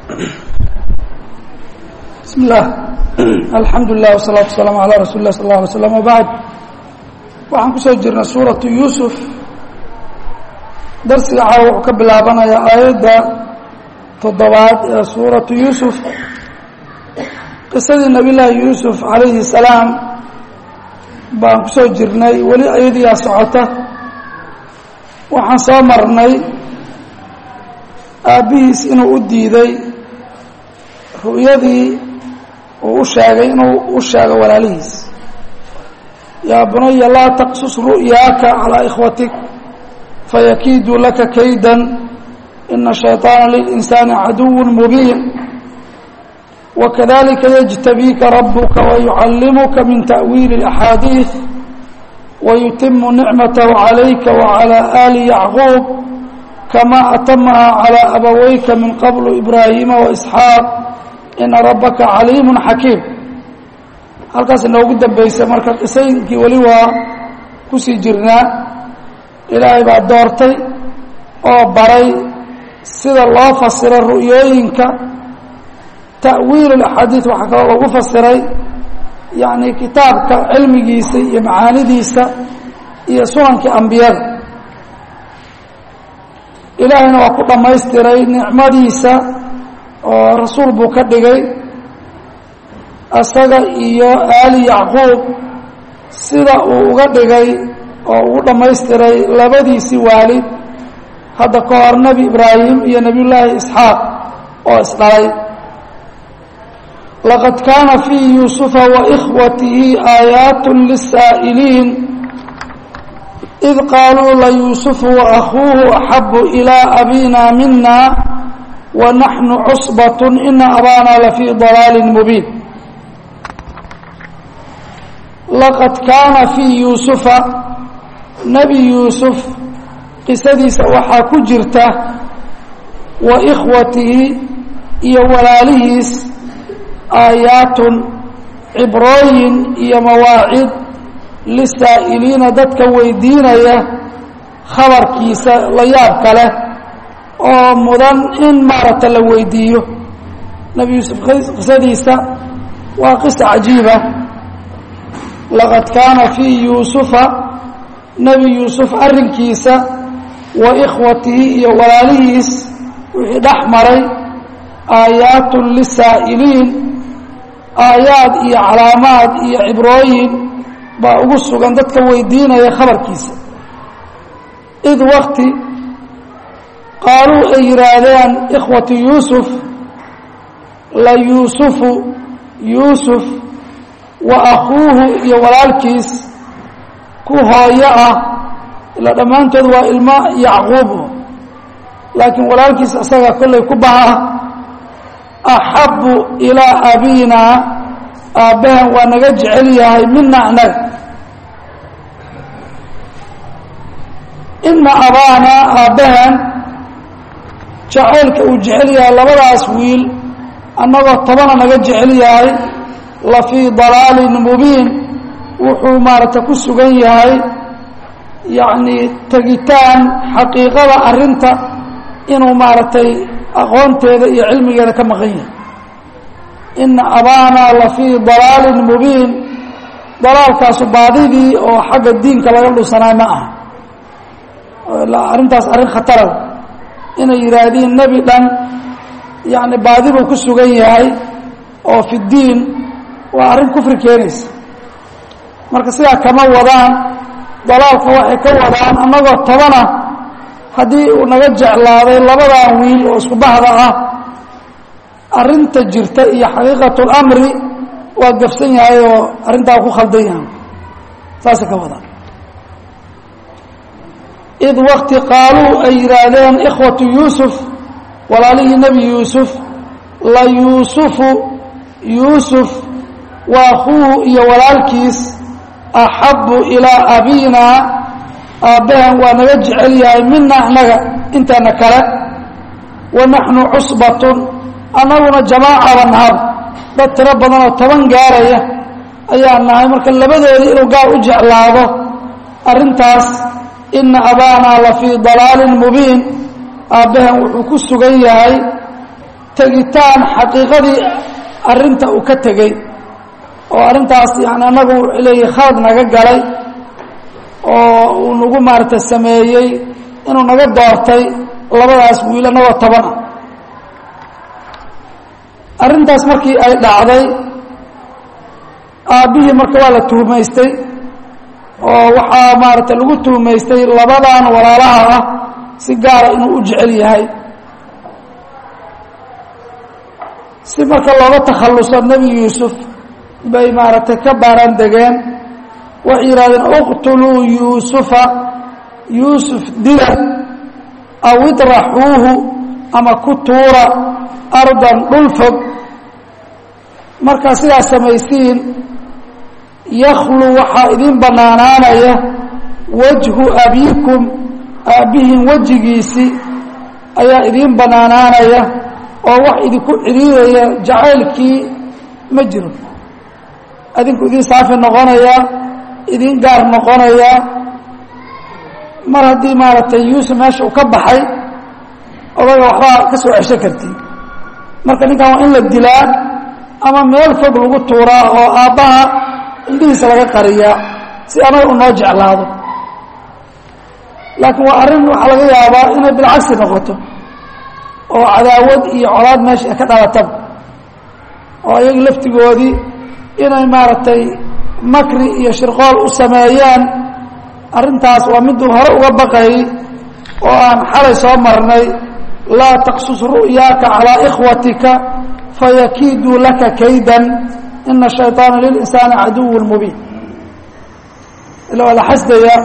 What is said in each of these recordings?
bismi اllah alxamdu lilah wsalaatu wasalaamu calaa rasuuli lah sal اla alay slam wbacd waxaan kusoo jirnay suuratu yuusuf darsiga caawa wuxuu ka bilaabanayaa aayadda toddobaad ee suuratu yuusuf qisadii nabiy llaahi yuusuf calayhi salaam baan kusoo jirnay weli ayadiyaa socota waxaan soo marnay aabbihiis inuu u diiday ru'yadii uu u sheegay inuu u sheego walaalihiis yaa bunaya laa taqsus ru'yaaka calaa ikhwatik fayakiiduu laka kaydan ina shayطaana lilinsaani caduw mubiin wakadalika yجtabiika rabuka wayucallimuka min ta'wiili اlaxaadiiث wayutimu nicmatahu calayka wacalى ali yacquub kama atamaha calى abaweyka min qablu ibraahiima waisxaaq ina rabaka caliimu xakiim halkaas inoogu dambeysay marka qisooyinkii weli waa kusii jirnaa ilaahay baa doortay oo baray sida loo fasiro ru'yooyinka ta'wiil اaxaadiiث waxaa kaloo lagu fasiray yani kitaabka cilmigiisa iyo macaanidiisa iyo sunankii ambiyada ilaahayna waa ku dhammaystiray nicmadiisa oo rasuul buu ka dhigay asaga iyo aali yacquub sida uu uga dhigay oo ugu dhammaystiray labadiisii waalid hadda ka hor nebi ibraahim iyo nebiy llaahi isxaaq oo isdhalay laqad kaana fii yuusufa waإkhwatihi aayaat liلsaa'iliin id qaaluu layuusufu waأkhuuhu axabu ilىa abina mina wanaxnu cusbaة ina abana lafii ضalaali mubiin laqad kaana fii yuusufa nebi yuusuf qisadiisa waxaa ku jirta wa ikhwatihi iyo walaalihiis aayaatun cibrooyin iyo mawaacid lisaa'iliina dadka weydiinaya khabarkiisa la yaabka leh oo mudan in maaragta la weydiiyo nebi yuusuf qisadiisa waa qisa cajiiba laqad kaana fii yuusufa nebi yuusuf arrinkiisa wa ikhwatihi iyo walaalihiis wixii dhex maray aayaatun lisaa'iliin aayaad iyo calaamaad iyo cibrooyin baa ugu sugan dadka weydiinaya khabarkiisa id wakti qaaluu ay yidhaahdeen ikhwatu yuusuf la yuusufu yuusuf wa akhuuhu iyo walaalkiis ku hooyo ah ilaa dhammaantood waa ilmo yacquub laakiin walaalkiis isaga kollay ku baha axabu ilaa abina aabbahan waa naga jecel yahay mina anaga ina abaana aabbahan jacaylka uu jecel yahay labadaas wiil annagoo tobana naga jecel yahay la fii dalaalin mubiin wuxuu maaragtay ku sugan yahay yacni tegitaan xaqiiqada arrinta inuu maaragtay aqoonteeda iyo cilmigeeda ka maqan yahay ina abaana la fii dalaalin mubiin dalaalkaasu baadidii oo xagga diinka laga dhusanaay ma aha arrintaas arrin khatarada inay yidhaahdiin nebi dhan yacni baadi buu ku sugan yahay oo fi diin waa arrin kufri keenaysa marka sidaa kama wadaan dalaalka waxay ka wadaan annagoo tobana haddii uu naga jeclaaday labadan wiil oo isku bahda ah arrinta jirta iyo xaqiiqatulamri waa gafsan yahay oo arrintaa ku khaldan yahay saasay ka wadaan id wakti qaaluu ay yidhaahdeen ikhwatu yuusuf walaalihii nebi yuusuf la yuusufu yuusuf wa akhuuhu iyo walaalkiis axabu ilaa abina aabbahan waa naga jecel yahay mina annaga intana kale wa naxnu cusbatun annaguna jamaacaba nahab dad tiro badan oo toban gaaraya ayaa nahay marka labadoodii inuu gaar u jeclaado arrintaas ina abaana la fii dalaalin mubiin aabbahan wuxuu ku sugan yahay tegitaan xaqiiqadii arrinta uu ka tegey oo arrintaas yani annagu leeyahy khalad naga galay oo uu nagu maaragtay sameeyey inuu naga doortay labadaas wiil annagoo toban ah arrintaas markii ay dhacday aabbihii marka waa la tuhmaystay oo waxaa maaragtay lagu tuhmaystay labadan walaalaha ah si gaara inuu u jecel yahay si marka looga takhalluso nebi yuusuf bay maaragtay ka baaraan degeen waxay yidhahdeen uqtuluu yuusufa yuusuf dila aw idraxuuhu ama ku tuura ardan dhul fog markaa sidaas samaysiin yakhlu waxaa idin bannaanaanaya wajhu abiikum aabbihiin wejigiisii ayaa idiin bannaanaanaya oo wax idinku cidhiidaya jacaylkii ma jiro adinku idiin saafi noqonayaa idiin gaar noqonayaa mar haddii maaragtay yuusuf meesha uu ka baxay odaga waxbaa ka soo cesho kartiin marka ninkan waa in la dilaa ama meel fog lagu tuuraa oo aabbaha indhihiisa laga qariyaa si anaga u noo jeclaado laakiin waa arrin waxaa laga yaabaa inay bilcagsi noqoto oo cadaawad iyo colaad meesha ay ka dhalataba oo ayaga laftigoodii inay maaragtay makri iyo shirqool u sameeyaan arrintaas waa miduu hore uga baqayay oo aan xalay soo marnay laa taqsus ru'yaaka calaa ikhwatika fayakiiduu laka kaydan ina shayطaana lilinsaani caduw mubiin ila waa la xasdaya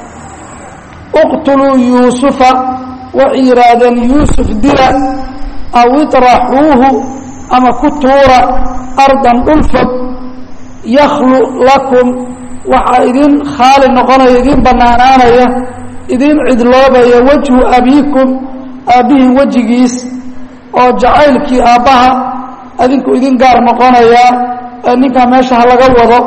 uqtuluu yuusufa waxay yidhaahdeen yuusuf dila aw iطraxuuhu ama ku tuura ardan dhul fog yakhlu lakum waxaa idin khaali noqonaya idin bannaanaanaya idin cidloobaya wajhu abiikum aabbihin wejigiis oo jacaylkii aabbaha adinku idin gaar noqonaya ee ninkaa meesha ha laga wado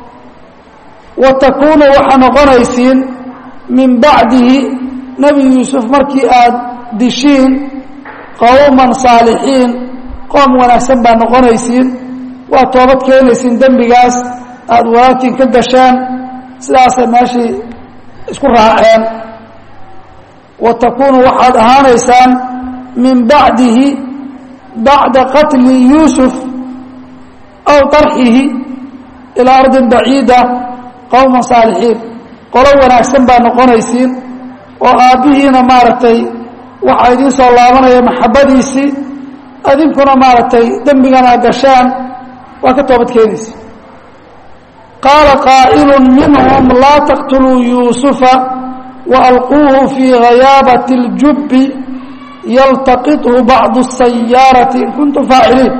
wa takuunu waxaa noqonaysiin min bacdihi nebi yuusuf markii aad dishiin qowman saalixiin qoom wanaagsan baa noqonaysiin waa toobad keenaysiin dembigaas aada walaaltiin ka gasheen sidaasay meeshii isku raaceen wa takuunu waxaad ahaanaysaan min bacdihi bacda qatli yuusuf aw tarxihi ilaa ardin baciida qowman saalixiin qolo wanaagsan baa noqonaysiin oo aabbihiina maaragtay waxaa idiin soo laabanaya maxabbadiisii adinkuna maaragtay dembigana gashaan waa ka toobad keenaysa qaala qaa'ilu minhum laa taqtuluu yuusufa waalquuhu fii ghayaabati اljubbi yaltaqithu bacdu الsayaarati in kuntum faaciliin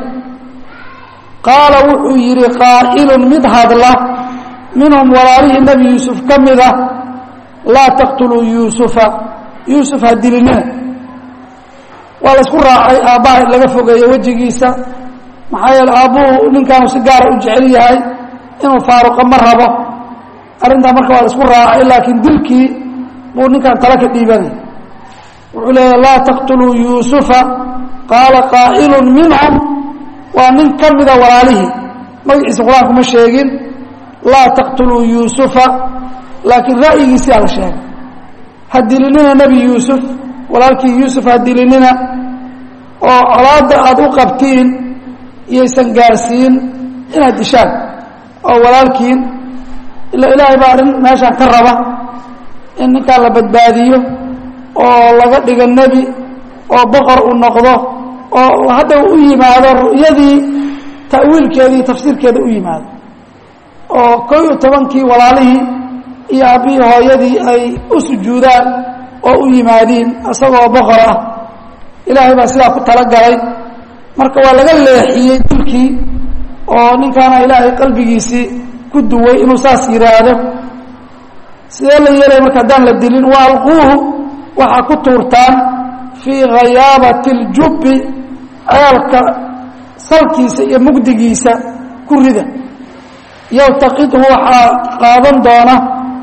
qaala wuxuu yidhi qaa'ilun mid hadla minhum walaalihii nebi yuusuf ka mida laa taqtuluu yuusufa yuusuf ha dilinina waa la isku raacay aabbaha in laga fogeeyo wejigiisa maxaa yeele aabbuhu ninkaanu si gaara u jecel yahay inuu faaruqo ma rabo arrintaa marka waa la isku raacay laakiin dilkii buu ninkan tala ka dhiibanay wuxuu leeya laa taqtuluu yuusufa qaala qaa'ilun minhum waa nin ka mida walaalihii magaciisa qur-aanku ma sheegin laa taqtuluu yuusufa laakiin ra'yigiisii ala sheegay ha dilinina nebi yuusuf walaalkii yuusuf ha dilinina oo colaadda aada u qabtiin iyaysan gaarsiin inaad dishaan oo walaalkiin ila ilaahay baa arrin meeshaan ka raba in ninkaan la badbaadiyo oo laga dhigo nebi oo boqor uu noqdo oo hadda u yimaado ru'yadii ta'wiilkeedii tafsiirkeeda u yimaado oo koo iyo tobankii walaalihii iyo aabbihii hooyadii ay u sujuudaan oo u yimaadiin isagoo boqor ah ilaahay baa sidaa ku talagalay marka waa laga leexiyey dilkii oo ninkaana ilaahay qalbigiisii ku duway inuu saas yidhaahdo sidee la yeelaya marka haddaan la dilin wa alquuhu waxaa ku tuurtaan fii ghayaabati اljubbi ceelka salkiisa iyo mugdigiisa ku rida yaltaqidhu waxaa qaadan doona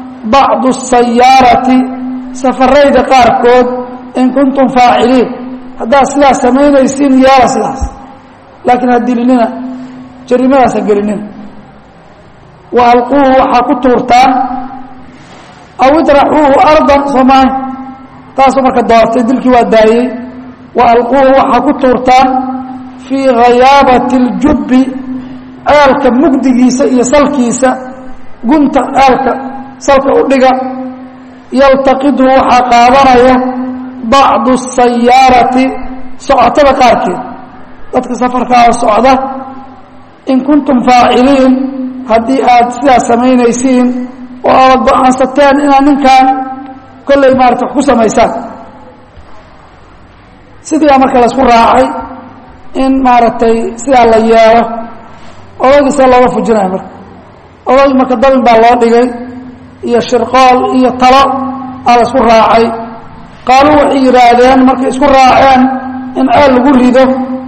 bacdu الsayaarati safarayda qaarkood in kuntum faaciliin haddaad sidaas samaynaysiin yeela sidaas laakiin ha dilinina jarimadaas ha gelinina wa alquuhu waxaa ku tuurtaan aw idraxuuhu ardan soomaay taasuu marka doortay dilkii waa daayey wa alquuhu waxaa ku tuurtaan fii ghayaabati اljubbi ceelka mugdigiisa iyo salkiisa gunta ceelka salka u dhiga yaltaqidhu waxaa qaadanaya bacdu sayaarati socotada qaarkeed dadka safarkaa socda in kuntum faaciliin haddii aad sidaas samaynaysiin oo aad go-aansateen inaad ninkan kolley maarata wax ku samaysaan sidii baa marka laisku raacay in maaragtay sidaa la yeelo odaygiisa looga fujinayo marka odaygi marka dabin baa loo dhigay iyo shirqool iyo talo aa la isku raacay qaaluu waxay yidhaahdeen markay isku raaceen in ceel lagu rido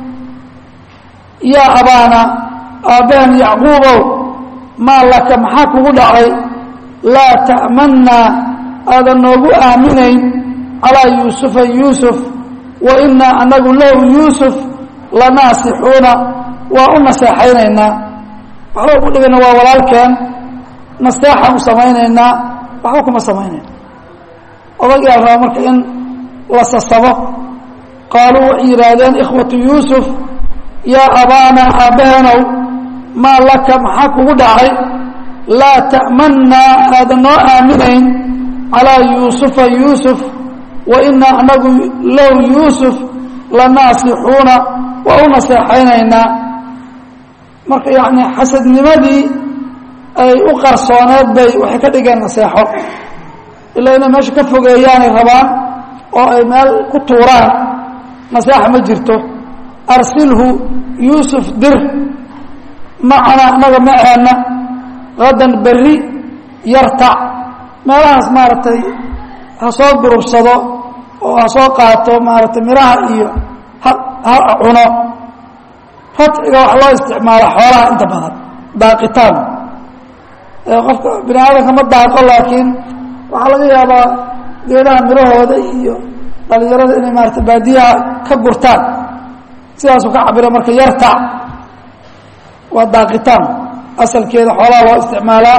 yaa abaana aabbaheen yacquubow maa laka maxaa kugu dhacay laa ta'mannaa aadan noogu aaminayn calaa yuusufa yuusuf wa innaa anagu lahu yuusuf lanaasixuuna waa u naseexaynaynaa waxba ugu dhigayna waa walaalkeen naseexaan u samaynaynaa waxba kuma samaynayna odagaa rabaa marka in la sasabo qaaluu waxay yidhaahdeen ikhwatu yuusuf yaa abaana aabbaheenow maa laka maxaa kugu dhacay laa ta'mannaa aadan noo aaminayn calaa yuusufa yuusuf wa innaa anagu lahu yuusuf lanaasixuuna waa u naseexaynaynaa marka yacni xasadnimadii ay u qarsooneed bay waxay ka dhigeen naseexo ilaa inay meesha ka fogeeyaanay rabaan oo ay meel ku tuuraan naseexa ma jirto arsilhu yuusuf dir macana anaga maceenna hadan berri yartac meelahaas maaragtay ha soo gurubsado oo ha soo qaato maaragtay miraha iyo ha ha cuno radciga waxa loo isticmaala xoolaha inta badan daaqitaan qofka bini aadamka ma daaqo laakiin waxaa laga yaabaa geedaha mirahooda iyo dhalinyarada inay maarata baadiyaha ka gurtaan sidaasuu ka cabira marka yartac waa daaqitaan asalkeeda xoolaha loo isticmaalaa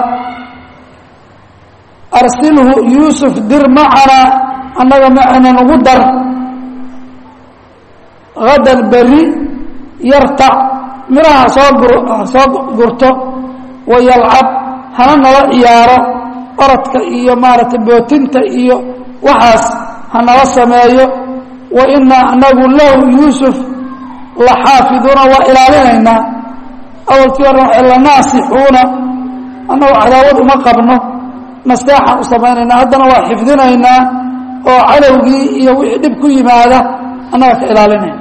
arsilhu yuusuf dir macana annaga macana nagu dar hadan berri yartac miraha soo gur soo gurto wayalcab hana nala ciyaaro orodka iyo maaragtay bootinta iyo waxaas ha nala sameeyo wa inaa anagu lahu yuusuf la xaafiduuna waa ilaalinaynaa awalkii hore waxay lanaasixuuna annagu cadaawad uma qabno nasteexaan u samaynaynaa haddana waa xifdinaynaa oo cadowgii iyo wixii dhib ku yimaada annaga ka ilaalinayna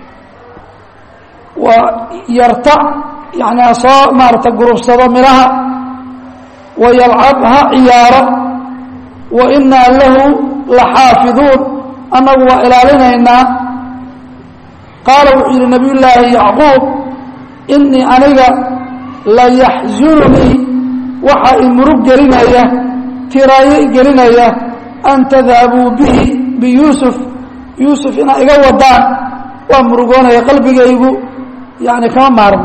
waa yartac yani ha soo maarata gurubsado midhaha wayalcab ha ciyaaro wa inaa lahu la xaafiduun annagu waa ilaalinaynaa qaala wuxuu yidhi nabiy llaahi yacquub inii aniga la yaxzununii waxaa i murug gelinaya tiraayo i gelinaya an tadhabuu bihi biyuusuf yuusuf inaa iga wadaan waa murugoonaya qalbigaygu yani kama maarmo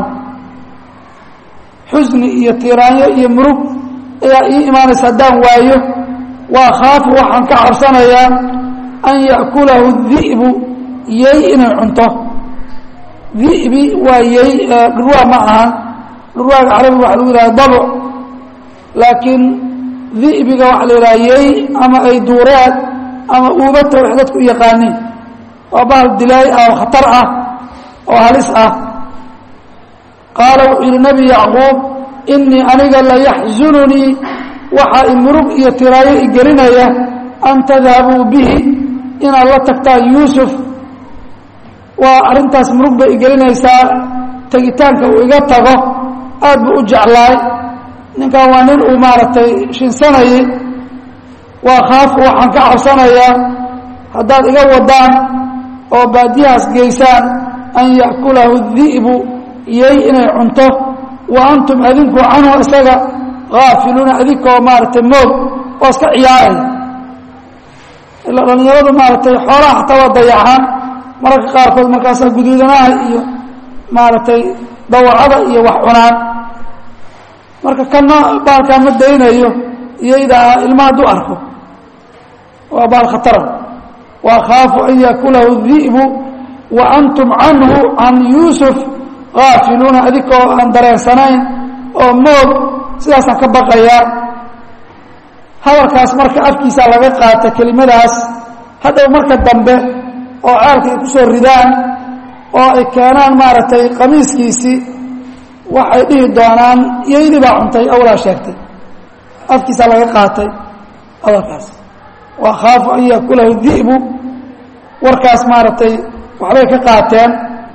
xusni iyo tiraanyo iyo murug ayaa ii imaanaysa haddaan waayo waa khaafu waxaan ka cabsanayaa an ya'kulahu di'bu yey inay cunto di'bi waa yey dhurwaa ma ahan dhurwaaga carabiga waxa lagu yidhaha dabuc laakiin di'biga waxaa la yidhaha yey ama ay duureed ama uubata wax dadku u yaqaaniin waa bahal dilaay ah oo khatar ah oo halis ah qaala wuxuu yidhi nebi yacquub inii aniga la yaxzununii waxaa i murug iyo tiraayo i gelinaya an tadhabuu bihi inaad la tagtaan yuusuf waa arrintaas murug bay i gelinaysaa tegitaanka uu iga tago aad buu u jeclaay ninkan waa nin uu maaragtay shinsanayay waa khaafu waxaan ka cabsanayaa haddaad iga wadaan oo baadiyahaas geysaan an ya'kulahu di'bu yey inay cunto wa antum adinku canhu isaga haafiluuna adinkoo maaragtay moog oo iska ciyaaraya ilaa dhallinyaradu maaragtay xoolaha xataa waa dayacaan mararka qaarkood markaasaa guduudanaha iyo maaragtay dawacada iyo wax cunaan marka kana baalkaan ma daynayo iyaydaa ilma hadduu arko waa baal khatara wa akhaafu an yakulahu di'bu wa antum canhu can yuusuf gaafiluuna adikoo aan dareensanayn oo moog sidaasaan ka baqayaa hadalkaas marka afkiisaa laga qaata kelimadaas hadhow marka dambe oo ceelka ay ku soo ridaan oo ay keenaan maaragtay qamiiskiisii waxay dhihi doonaan iyoydii baa cuntay awlaa sheegtay afkiisaa laga qaatay hadalkaas wa akhaafu an yakulahu di'bu warkaas maaragtay waxbay ka qaateen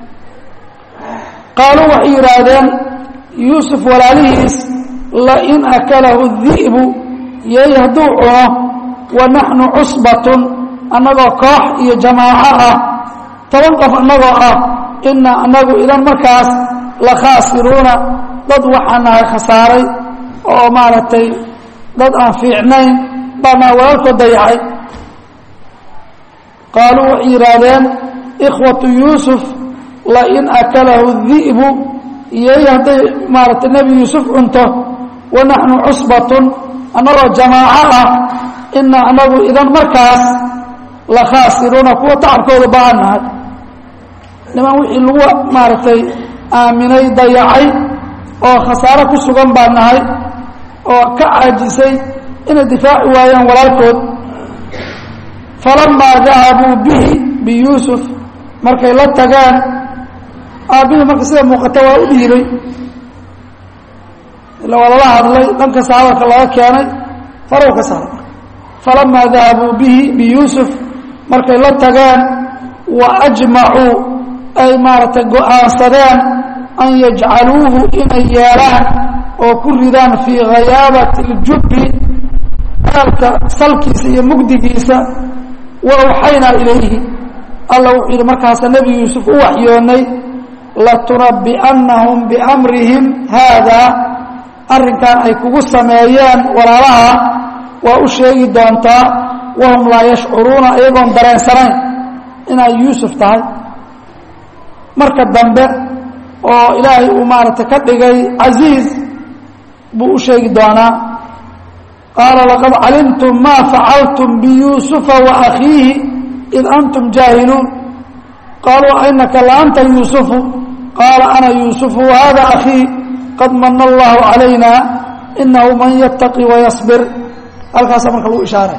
qaaluu waxay yidhaahdeen yuusuf walaalihiis lain akalahu di'bu yey hadduu cuno wa naxnu cusbatun annagoo koox iyo jamaaco ah toban qof annagoo ah inaa annagu idan markaas la khaasiruuna dad waxaan nahay khasaaray oo maaragtay dad aan fiicnayn baanaa walaalkood dayacay qaaluu waxay yidhaahdeen ikhwatu yuusuf lain akalahu di'bu iyay hadday maaragtay nebi yuusuf cunto wa naxnu cusbatun annagoo jamaaco ah inaa annagu idan markaas la khaasiruuna kuwa tacabkooda baan nahay niman wixii lagu maaragtay aaminay dayacay oo khasaaro ku sugan baan nahay oo ka caajisay inay difaaci waayaan walaalkood falamaa dahabuu bihi biyuusuf markay la tagaan aabbihii marka sida muuqata waa u dhiibay ila waa lala hadlay dhankasta hadalka laga keenay farow ka saaray marka falamaa dahabuu bihi biyuusuf markay la tageen wa ajmacuu ay maaragtay go-aansadeen an yajcaluuhu inay yeelaan oo ku ridaan fii ghayaabati اljubbi aalka salkiisa iyo mugdigiisa wa awxaynaa ilayhi alla wuxuu yidhi markaasa nebi yuusuf u waxyoonay latunabbi'annahum biamrihim haadaa arrinkan ay kugu sameeyeen walaalaha waa u sheegi doontaa wahum laa yashcuruuna iyagoon dareensanayn inay yuusuf tahay marka dambe oo ilaahay uu maaragtay ka dhigay casiiz buu u sheegi doonaa qaala laqad calimtum maa facaltum biyuusufa wa akhiihi id antum jaahiluun qaaluu ainaka la anta yuusufu qaala ana yuusufu wahada akhii qad mana allahu calayna inahu man yattaqi wayasbir halkaasaa marka lagu ishaaray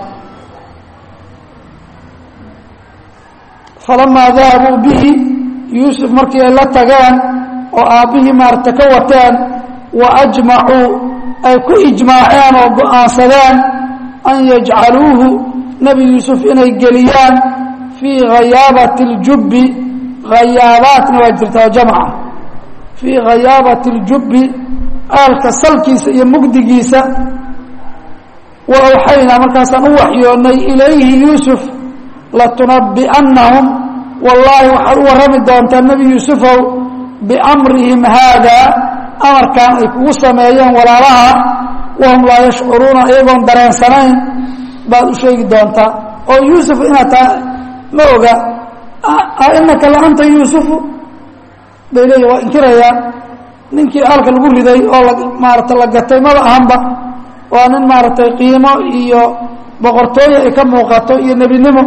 falamaa dahabuu bihi yuusuf markii ay la tageen oo aabbihii maaragta ka wateen wa ajmacuu ay ku ijmaaceen oo go-aansadeen an yajcaluuhu nebi yuusuf inay geliyaan fii ghayaabati اljubbi hayaabaatna waa jirtaa jamca fii ghayaabati اljubbi aalka salkiisa iyo mugdigiisa wa awxaynaa markaasaan u waxyoonnay ilayhi yuusuf latunabbi'annahum wallaahi waxaad u warrami doontaa nebi yuusufow biamrihim haadaa amarkan ay kugu sameeyeen walaalaha wahum laa yashcuruuna iyagoon dareensanayn baad u sheegi doontaa oo yuusuf inaad tahay ma oga ainaka la anta yuusufu bay leeyihin waa inkirayaan ninkii aalka lagu riday oo la maarata la gatay maba ahanba waa nin maaragtay qiimo iyo boqortooyo ay ka muuqato iyo nebinimo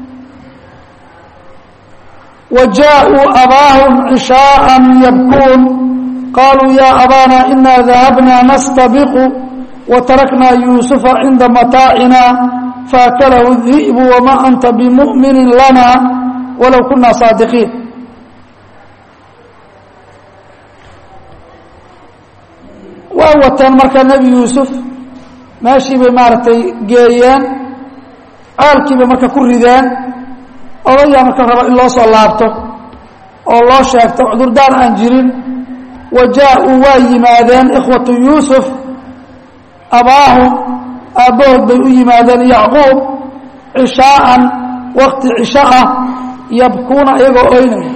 wa jaaءuu abaahum cishaaءa yabkuun qaluu ya abana ina dahabna nastabiqu watarakna yuusufa cinda mataacina faakalahu الdi'bu wama anta bimu'mini lana walow kuna saadiqiin waa wateen marka nebi yuusuf meeshii bay maaragtay geeyeen ceelkii bay marka ku rideen odayaa marka raba in loo soo laabto oo loo sheegto cudurdaar aan jirin wa jaa-uu waa yimaadeen ikhwatu yuusuf abaahum aabbahood bay u yimaadeen yacquub cishaa'an wakti cisho ah yabkuuna iyagoo oynaya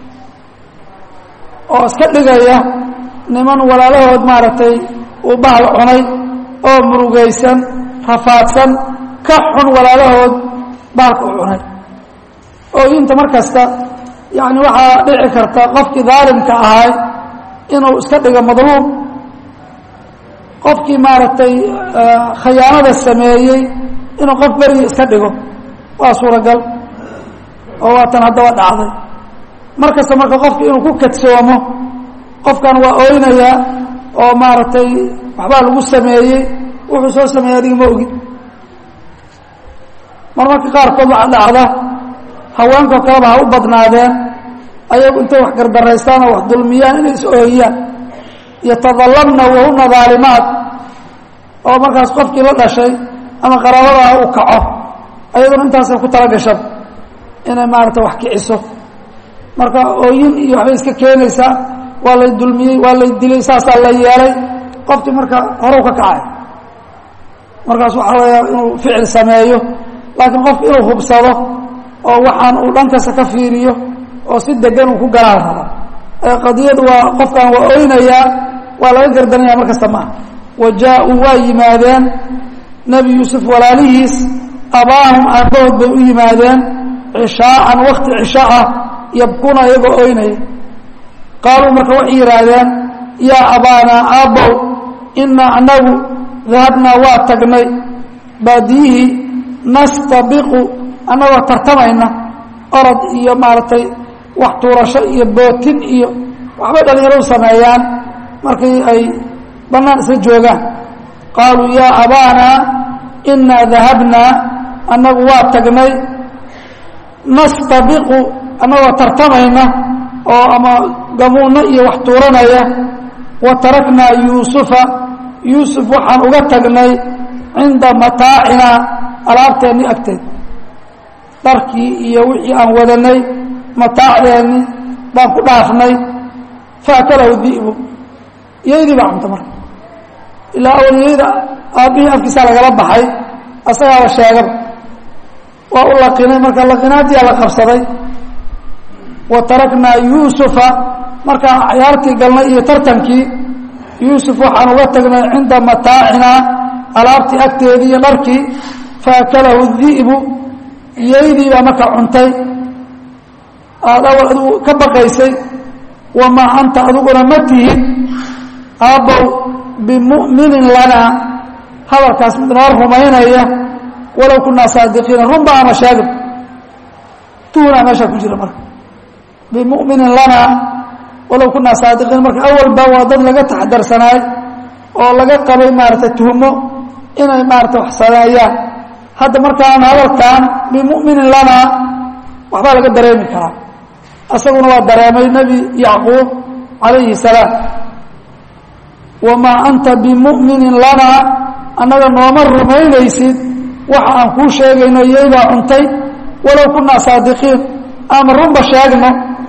oo iska dhigaya niman walaalahood maaragtay uu bahal cunay oo murugaysan rafaadsan ka xun walaalahood bahalka u cunay ooyinta mar kasta yacni waxaa dhici karta qofkii daalimka ahay inuu iska dhigo madluum qofkii maaragtay khayaanada sameeyey inuu qof berigi iska dhigo waa suuragal oo waatan haddaba dhacday mar kasta marka qofki inuu ku kadsoomo qofkan waa oynayaa oo maaragtay waxbaa lagu sameeyey wuxuu soo sameeyey adiga ma ogid mar marka qaarkood waxaa dhacda haweenkao kaleba ha u badnaadeen ayagu intay wax gardaraystaan oo wax dulmiyaan inay is ooyiyaan yatadallamna wahuna daalimaat oo markaas qofkii la dhashay ama qaraabadaha u kaco ayaduna intaasay ku tala gashan inay maarata wax kiciso marka ooyin iyo waxbay iska keenaysaa waa lay dulmiyey waa lay dilay saasaa la yeelay qofkii marka horew ka kacay markaas waxaa weeya inuu ficil sameeyo laakiin qofku inuu hubsado oo waxaan uu dhankasta ka fiiriyo oo si degan uu ku galaan raba qadiyadu waa qofkan waa oynayaa waa laga gardanaya mar kasta maaha wa jaa-uu waa yimaadeen nebi yuusuf walaalihiis abaahum aabbahood bay u yimaadeen cishaaan wakti cisho ah yabkuna iyagoo oynaya qaaluu marka waxay yidhaahdeen yaa abaanaa aabbow inaa anagu dahabnaa waa tagnay baadiyihii nastabiqu annagoo tartamayna orod iyo maaragtay wax tuurasho iyo bootin iyo waxbay dhalinyaradu sameeyaan markii ay bannaan isla joogaan qaaluu yaa abaanaa inaa dahabnaa annagu waa tagnay nastabiqu annagoo tartamayna oo ama gamuunno iyo wax tuuranaya wa taraknaa yuusufa yuusuf waxaan uga tagnay cinda mataacinaa alaabteenni agteed dharkii iyo wixii aan wadanay mataacdeenni baan ku dhaafnay faakalahu di'bu yaydii baa cunta marka ilaa awal yayda aabbihii afkiisaa lagala baxay asagaaba sheegaba waa u laqinay marka laqinaadiyaa la qabsaday wa taraknaa yuusufa markaan cayaartii galnay iyo tartankii yuusuf waxaan uga tagnay cinda mataacinaa alaabtii agteedii iyo dharkii faakalahu di'bu yaydii baa marka cuntay aada awal adigu ka baqaysay wamaa anta adiguna ma tihid aabbow bimu'minin lanaa hadalkaas mid noo rumaynaya walow kunaa saadiqiina runba ama shaagib tuunaa meeshaa ku jira marka bimu'minin lanaa walow kunaa saadiqiin marka awalba waa dad laga taxadarsanaay oo laga qabay maaragtay tuhmo inay maarata wax sameeyaan hadda markaan hadalkan bimu'minin lanaa waxbaa laga dareemi karaa isaguna waa dareemay nebi yacquub calayhi salaam wamaa anta bimu'minin lanaa annaga nooma rumaynaysid waxa aan kuu sheegayno iyaybaa cuntay walow kunaa saadiqiin ama runba sheegno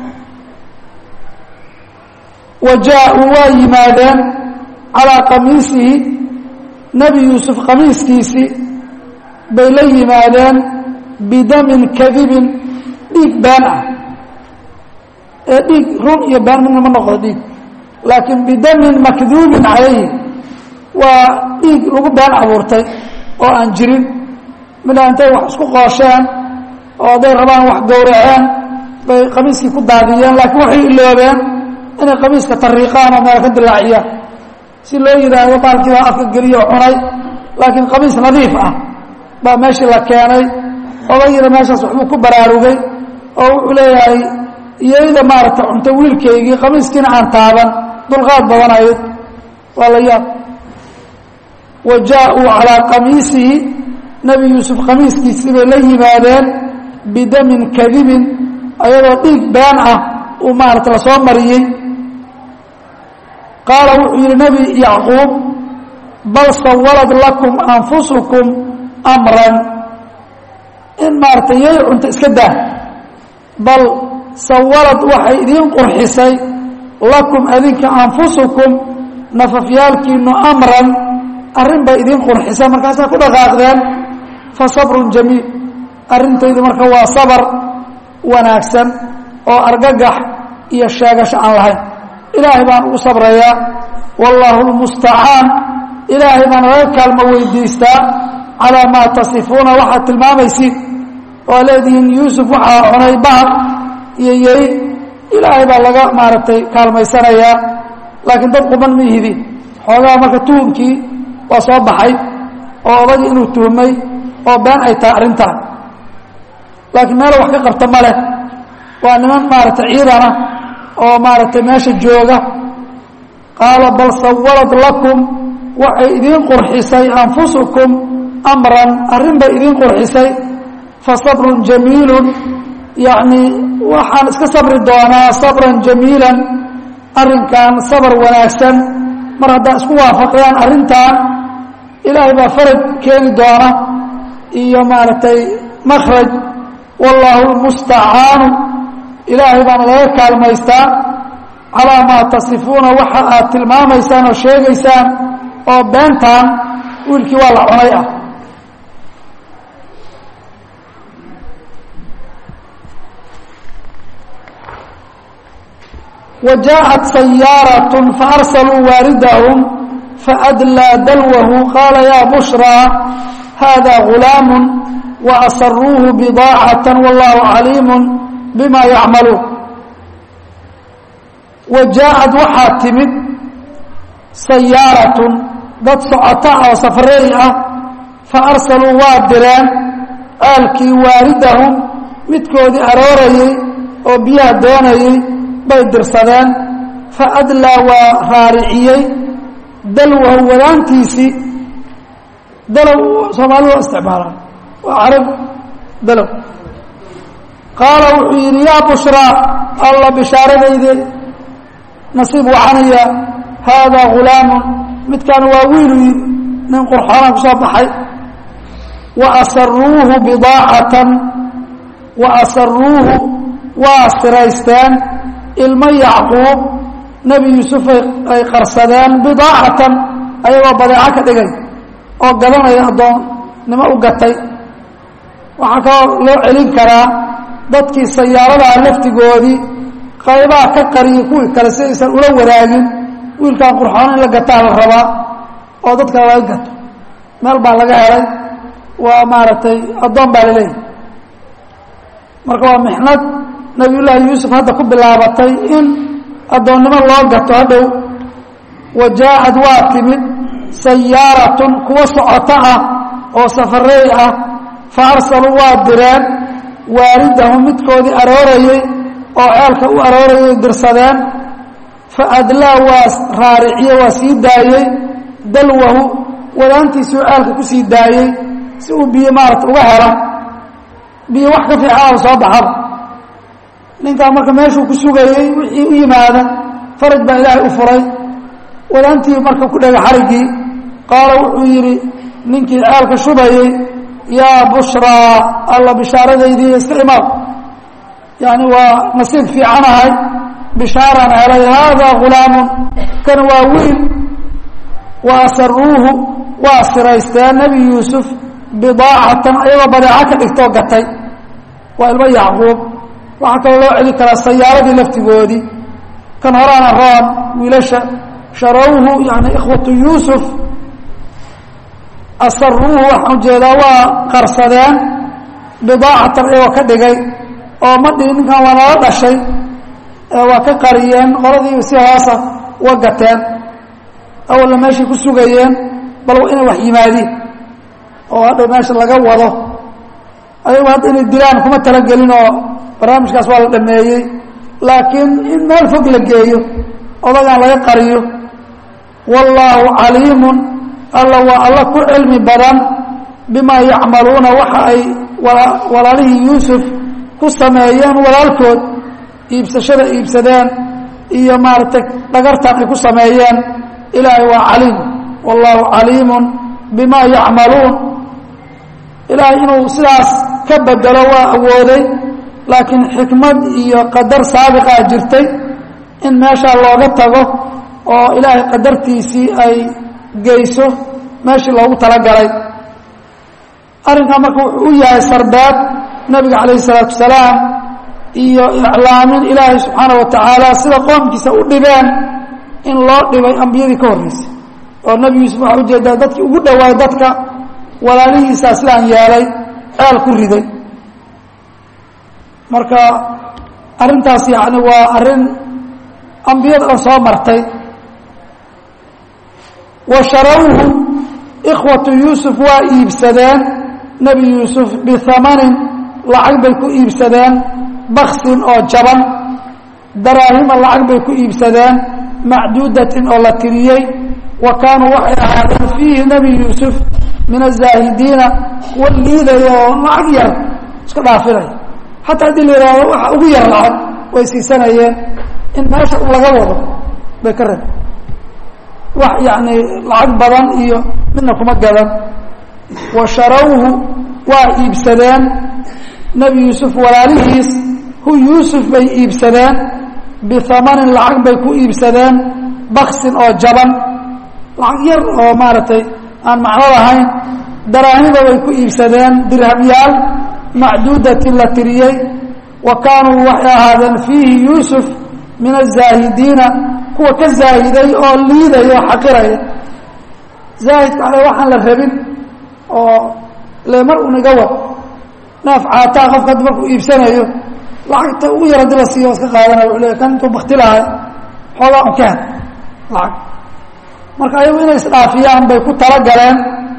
wa jaa-uu waa yimaadeen calaa qamiisihi nebi yuusuf qamiiskiisii bay la yimaadeen bidamin kadibin dhiig been ah ee dhiig run iyo been midna ma noqdo dhiig laakiin bidamin makduubin calayhi waa dhiig lagu been abuurtay oo aan jirin midhaa intay wax isku qoosheen oo hadday rabaan wax gowraceen bay qamiiskii ku daadiyeen laakiin waxay iloobeen inay qamiiska tariiqaan oo meel ka dilaaciyaan si loo yidhaahdo baalkiibaa afka geliyo cunay laakiin qamiis nadiif ah baa meeshii la keenay odayina meeshaas waxbuu ku baraarugay oo wuxuu leeyahay iyayda maaragta cunto wiilkaygii qamiiskiina aan taaban dulqaad badanayd waa la yaab wa jaa-uu calaa qamiisihi nebi yuusuf qamiiskiisii bay la yimaadeen bidamin kadibin ayadoo dhiig been ah uu maarata la soo mariyey qaala wuxuu yidhi nebi yacquub bal sawalad lakum anfusukum amran in maaragtay yay cunto iska daa bal sawalad waxay idiin qurxisay lakum adinka anfusukum nafafyaalkiinu amran arrin bay idiin qurxisay markaasaa ku dhaqaaqdeen fa sabrun jamiil arrintaydu marka waa sabar wanaagsan oo argagax iyo sheegasho aan lahayn ilaahay baan ugu sabrayaa wallaahu lmustacaan ilaahay baan laga kaalmo weydiistaa calaa maa tasifuuna waxaad tilmaamaysid oo leedihiin yuusuf waxaa cunay bahal iyo yeri ilaahay baa laga maaragtay kaalmaysanayaa laakiin dad quban ma ihidi xoogaha marka tuhumkii waa soo baxay oo odagii inuu tuhmay oo been ay tahay arrintaan laakiin meelo wax ka qabta ma leh waa niman maaragtay ciidana oo maaragtay meesha jooga qaala bal sawalad lakum waxay idiin qurxisay anfusukum amran arrin bay idiin qurxisay fa sabrun jamiilun yacnii waxaan iska sabri doonaa sabran jamiilan arrinkan sabar wanaagsan mar haddaa isku waafaqyaan arrintan ilaahay baa faraj keeni doona iyo maaragtay makhraj wallaahu lmustacaanu ilaahay baana laga kaalmaystaa calaa maa tasifuuna waxa aad tilmaamaysaan oo sheegaysaan oo beentaan wiilkii waa la cunay ah wa jaaءat sayaarat faarsaluu waaridahum faadlaa dalwahu qaala yaa bushraa hada gulaamu waasaruuhu bidaacata wallahu caliimu bima yacmaluun wa jaaءad waxaa timid sayaaratun dad socota oo safareey ah faarsaluu waa direen aalkii waaridahum midkoodii aroorayey oo biyaha doonayey bay dirsadeen faadlaa waa raariciyey dalwahu wadaantiisii dalow soomaalidu waa isticmaalaan waa carab dalow qaala wuxuu yidhi yaa bushraa alla bishaaradayde nasiib wacanaya haadaa gulaamun midkaan waa wiilu nin qurxoonaan ku soo baxay wa asaruuhu bidaacatan wa asaruuhu waa siraysteen ilmo yacquub nebi yuusuf ay qarsadeen bidaacatan ayagoo badeeco ka dhigay oo gadanaya addoonnimo u gatay waxaa kaloo loo celin karaa dadkii sayaaradaha laftigoodii qaybaha ka qariyay kuwii kale si aysan ula wadaagin wiilkaan qurxoon in la gataa la rabaa oo dadka laga gato meel baa laga helay waa maaragtay addoon baa laleeyahy marka waa mixnad nabiyullaahi yuusuf hadda ku bilaabatay in addoonnimo loo gato hadhow wa jaa-ad waa timid sayaaratun kuwa socoto ah oo safareey ah fa arsaluu waa direen waaridahum midkoodii aroorayey oo ceelka u aroorayay dirsadeen fa adlaa waa raariciye waa sii daayey dalwahu wadaantiisuu ceelka ku sii daayey si uu biyo maarata uga helo biyo wax ka fiicanaba soo baxaba ninkaa marka meeshuu ku sugayey wixii u yimaada faraj baa ilaahay u furay wadaantii marka ku dhega xariggii qaala wuxuu yidhi ninkii ceelka shubayey yaa bushraa alla bishaaradaydii iska imaad yani waa nasiib fiicanahay bishaaraan helay haadaa gulaamun kan waa wiil wa asaruuhu waa siraysteen nebi yuusuf bidaacatan ayagoo badeeco ka dhigtoo gatay waa ilmo yacquub waxaa kaloo loo celi karaa sayaaradii laftigoodii kan horaana roon wiilasha sharawhu yani ikhwatu yuusuf asaruuhu waxaan ujeedaa waa qarsadeen bidaacatan ayagoo ka dhigay oo ma dhihi ninkan waa nala dhashay waa ka qariyeen qoladii si hoosa wa gateen awalna meeshay ku sugayeen bal inay wax yimaadiin oo hadhow meesha laga wado ayagu hadda inay dilaan kuma talagelin oo barnaamijkaas waa la dhameeyey laakiin in meel fog la geeyo odagaan laga qariyo wallaahu caliimun alla waa alla ku cilmi badan bimaa yacmaluuna waxa ay walaalihii yuusuf ku sameeyeen walaalkood iibsashada iibsadeen iyo maaragtay dhagartan ay ku sameeyeen ilaahay waa caliim wallaahu caliimun bimaa yacmaluun ilaahay inuu sidaas ka bedelo waa awooday laakiin xikmad iyo qadar saabiqaa jirtay in meeshaa looga tago oo ilaahay qadartiisii ay geyso meeshii loogu talagalay arrinkaa marka wuxuu u yahay sarbeeb nabiga calayhi isalaatu wasalaam iyo iclaamin ilaahay subxaana wa tacaala sida qoomkiisa u dhibeen in loo dhibay ambiyadii ka horreysay oo nebi yuusuf waxaa ujeedaa dadkii ugu dhowaay dadka walaalihiisaa sidaan yeelay ceel ku riday marka arrintaas yacni waa arrin ambiyada oo soo martay wa sharawhu ikhwatu yuusuf waa iibsadeen nebi yuusuf bihamanin lacag bay ku iibsadeen baksin oo jaban daraahima lacag bay ku iibsadeen macduudatin oo la tiriyey wa kaanuu waxay ahaadeen fiihi nebi yuusuf min azaahidiina kuwa liidaya oo lacag yar iska dhaafinaya xataa haddii la yidhaahdo waxa ugu yar lacag way siisanayeen in meesha laga wado bay ka rab wax yacni lacag badan iyo midna kuma gadan wa sharawhu waa iibsadeen nebi yuusuf walaalihiis hu yuusuf bay iibsadeen bihamanin lacag bay ku iibsadeen baksin oo jaban lacag yar oo maaragtay aan macno lahayn daraahida bay ku iibsadeen dirhamyaal macduudatin la tiriyey wa kaanuu waxay ahaadeen fiihi yuusuf min azaahidiina kuwa ka zaahiday oo liidaya oo xaqiraya zaahidka ale waxaan la rabin oo le mar uniga wad neef caataa qofka haddi markuu iibsanayo lacagta ugu yar hadii la siiyo iska qaadanaya wuxuu leeya kan intuu bakti lahay xoogaa un ka had lacag marka ayagu inay isdhaafiyaan bay ku talagaleen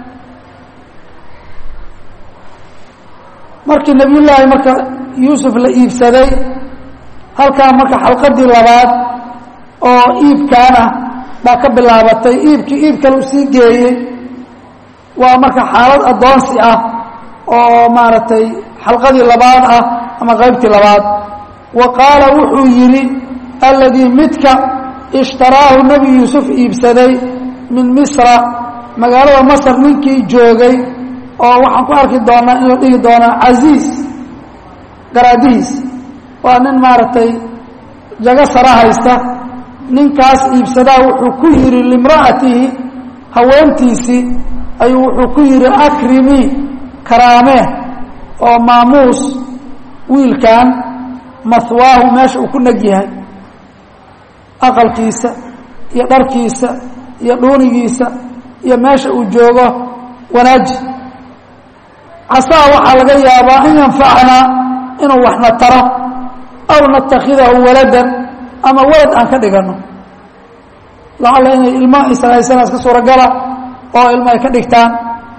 markii nebiyullaahi marka yuusuf la iibsaday halkaa marka xalqadii labaad oo iibkaana baa ka bilaabatay iibkii iib kale u sii geeyey waa marka xaalad addoonsi ah oo maaragtay xalqadii labaad ah ama qaybtii labaad wa qaala wuxuu yidhi alladii midka ishtaraahu nebi yuusuf iibsaday min misra magaalada masar ninkii joogay oo waxaan ku arki doonaa in la dhihi doonaa casiis garaadihiis waa nin maaragtay jago sara haysta ninkaas iibsadaa wuxuu ku yidhi limra'atihi haweentiisii ayuu wuxuu ku yidhi akrimi karaamee oo maamuus wiilkan mahwaahu meesha uu ku neg yahay aqalkiisa iyo dharkiisa iyo dhuunigiisa iyo meesha uu joogo wanaaji casaa waxaa laga yaabaa an yanfacnaa inuu waxna taro aw natakhidahu waladan ama walad aan ka dhigano lacalla inay ilmo ishaysana iska suuragala oo ilmo ay ka dhigtaan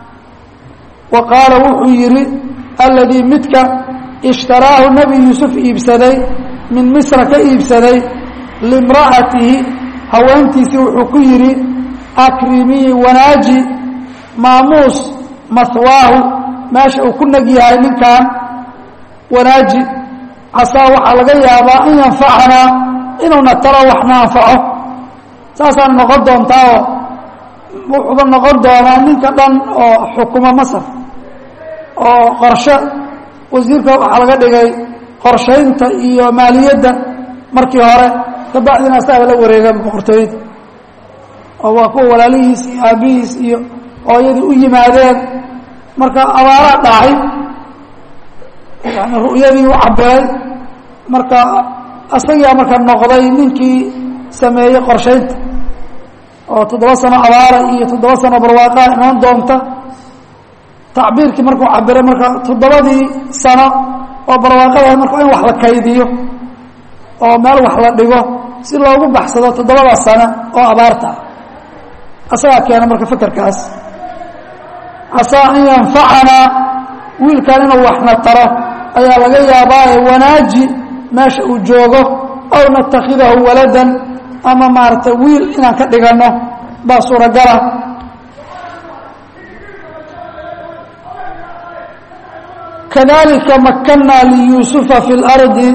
wa qaala wuxuu yidhi alladii midka ishtaraahu nebi yuusuf iibsaday min misra ka iibsaday limra'atihi haweentiisii wuxuu ku yidhi akrimii wanaaji maamuus mahwaahu meesha uu ku neg yahay ninkan wanaaji casaa waxaa laga yaabaa an yanfacanaa inuuna talo waxna anfaco saasaan noqon doontaao wuxuuba noqon doonaa ninka dhan oo xukuma masar oo qorshe wasiirka waxaa laga dhigay qorshaynta iyo maaliyadda markii hore kabacdina asaaba la wareega boqortooyada oo waa kuwa walaalihiis iyo aabbihiis iyo hooyadii u yimaadeen marka abaaraa dhacay yani ru'yadii u cabiray marka asagaa marka noqday ninkii sameeyey qorshaynta oo toddoba sano abaara iyo toddoba sano barwaaqaa imaan doonta tacbiirkii markuu cabiray marka toddobadii sano oo barwaaqada marka in wax la kaydiyo oo meel wax la dhigo si loogu baxsado toddobada sano oo abaarta ah asagaa keena marka fekerkaas casaa an yanfacanaa wiilkan inuu waxna taro ayaa laga yaabaaye wanaaji meesha uu joogo aw natakhidahu waladan ama maaragtay wiil inaan ka dhiganno baa suuragala kadalika makanaa liyuusufa fi اlardi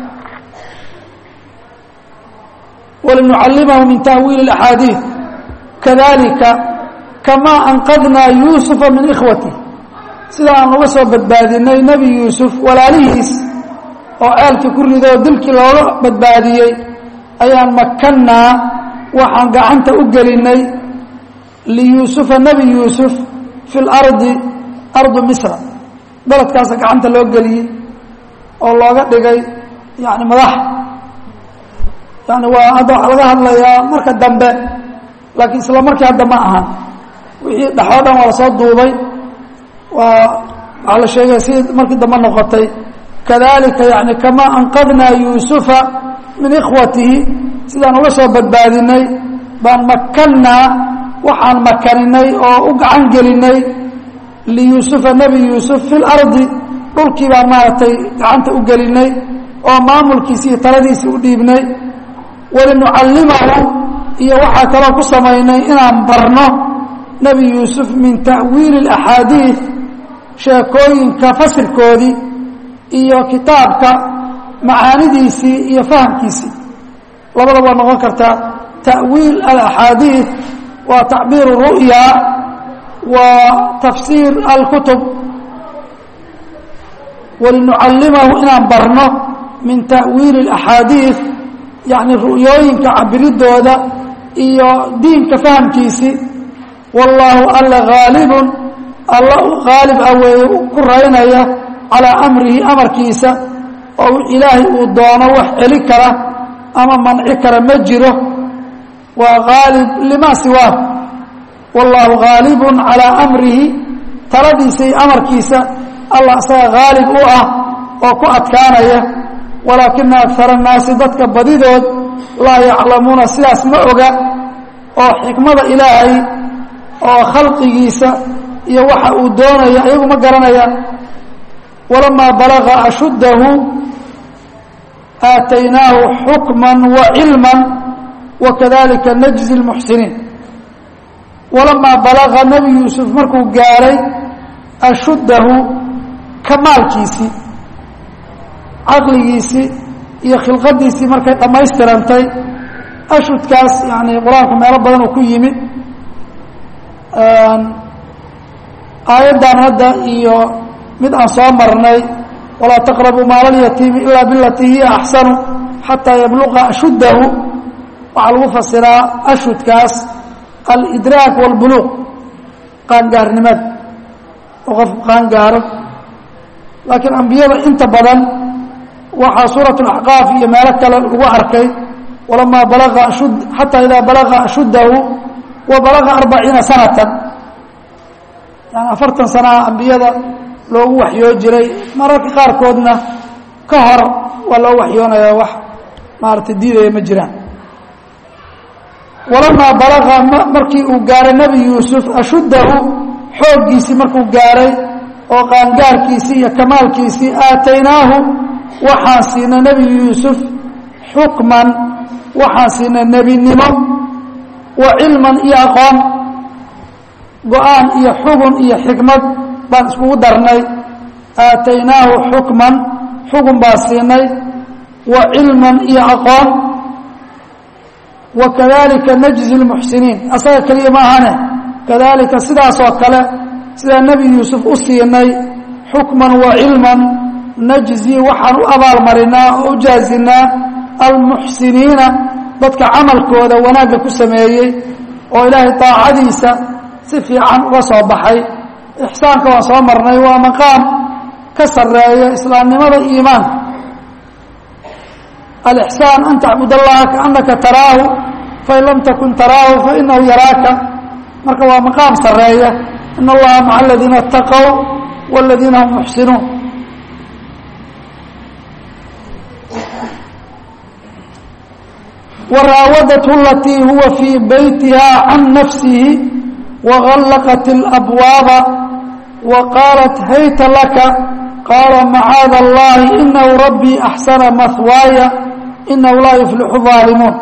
walinucallimahu min tahwiili اaxaadiiث kadalika kamaa anqadnaa yuusufa min ikhwatih sida aan uga soo badbaadinay nebi yuusuf walaalihiis oo ceelkii ku ridoo dilkii looga badbaadiyey ayaan makannaa waxaan gacanta u gelinay liyuusufa nebi yuusuf fi lardi ardu misra beledkaasa gacanta loo geliyey oo looga dhigay yani madax yani waa hadda waxaa laga hadlayaa marka dambe laakiin isla markii hadda ma ahan wixii dhexoo dhan waa lasoo duubay waa waxaa la sheegaya si markii dambe noqotay kadalika yani kamaa anqadnaa yuusufa min ikhwatihi sidaan uga soo badbaadinay baan makannaa waxaan makaninay oo u gacan gelinay liyuusufa nebi yuusuf fi lardi dhulkii baan maaragtay gacanta u gelinay oo maamulkiisi iyo taladiisii u dhiibnay walinucallimahu iyo waxaa kaloo ku samaynay inaan barno nebi yuusuf min ta'wiili اlaxaadiid sheekooyinka fasirkoodii iyo kitaabka macaanidiisii iyo fahamkiisii labadaba waa noqon kartaa ta'wiil alaxaadiid waa tacbiir ru'ya wa tafsiir alkutub walinucallimahu inaan barno min ta'wiili اlaxaadiid yacni ru'yooyinka cabiridooda iyo diinka fahamkiisii wallaahu alla haalibun alla haalib ah weeye ku raynaya calaa amrihi amarkiisa oo ilaahay uu doono wax celi kara ama manci kara ma jiro waa haalib limaa siwaa wallaahu haalibun calaa amrihi taladiisa iyo amarkiisa allah isaga haalib u ah oo ku adkaanaya walaakina akara annaasi dadka badidood laa yaclamuuna sidaas ma oga oo xikmada ilaahay oo khalqigiisa iyo waxa uu doonaya iyagu ma garanayaan walamaa balaga ashuddahu aataynaahu xukman wa cilman wakadalika najzi lmuxsiniin walamaa balaga nebi yuusuf markuu gaaray ashuddahu kamaalkiisii caqligiisii iyo khilqadiisii markay dhammaystirantay ashudkaas yani qur-aanku meelo badan uu ku yimid aayaddan hadda iyo mid aan soo marnay walaa taqrabuu maala lyatiimi ilaa bilatii hiya axsanu xataa yabluqa ashuddahu waxaa lagu fasiraa ashudkaas alidraak walbuluuq qaangaarnimada oo qofku qaangaaro laakiin ambiyada inta badan waxaa suurat اlaxqaaf iyo meelo kale lagu arkay walamaa balaga ashud xataa idaa balaga ashuddahu wa balaga arbaciina sanatan yani afartan sanaha ambiyada loogu waxyoo jiray mararka qaarkoodna ka hor waa loo waxyoonaya wax maaragtay diidaya ma jiraan walamaa balaga markii uu gaaray nebi yuusuf ashuddahu xooggiisii markuu gaaray oo qaangaarkiisii iyo kamaalkiisii aataynaahu waxaan siinay nebi yuusuf xukman waxaan siinay nebinimo wa cilman iyo aqoon go-aan iyo xugun iyo xikmad baan iskugu darnay aataynaahu xukman xugun baan siinay wa cilman iyo aqoon wa kadalika najzi lmuxsiniin asaga keliya ma ahane kadalika sidaasoo kale sidaa nebi yuusuf u siinay xukman wa cilman najzi waxaan u abaalmarinaa oo u jaazinaa almuxsiniina dadka camalkooda wanaagga ku sameeyey oo ilaahay daacadiisa si fiican uga soo baxay ixsaanka waan soo marnay waa maqaam ka sareeya islaamnimada iimaanka alixsaan an tacbud allaha kaanaka taraahu fain lam takun taraahu fainahu yaraaka marka waa maqaam sareeya in allaha maca aladiina اtaqow wاladiina hum muxsinuun waraawadathu alatii huwa fii beytiha can nafsihi wagallaqat اlabwaaba wa qaalat hayta laka qaala macaada allahi inahu rabbii axsana mahwaaya inahu laa yuflixu daalimuun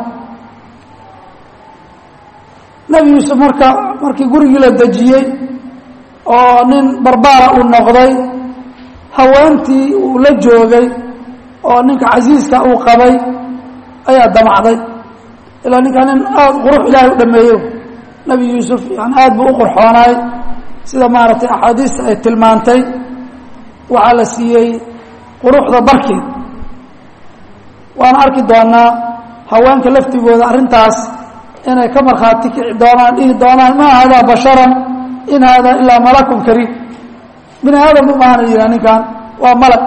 nebi yuusuf marka markii gurigii la dejiyey oo nin barbaara uu noqday haweentii uu la joogay oo ninka casiiska uu qabay ayaa damacday ilaa ninkaa nin aada qurux ilaahay u dhameeyo nebi yuusuf yani aada buu u qurxoonaay sida maaragtay axaadiista ay tilmaantay waxaa la siiyey quruxda barkeed waana arki doonaa haweenka laftigooda arrintaas inay ka markhaati kici doonaan dhihi doonaan maa haadaa basharan in haadaa ilaa malakun kariim bini aadam u maahana yihaa ninkan waa malag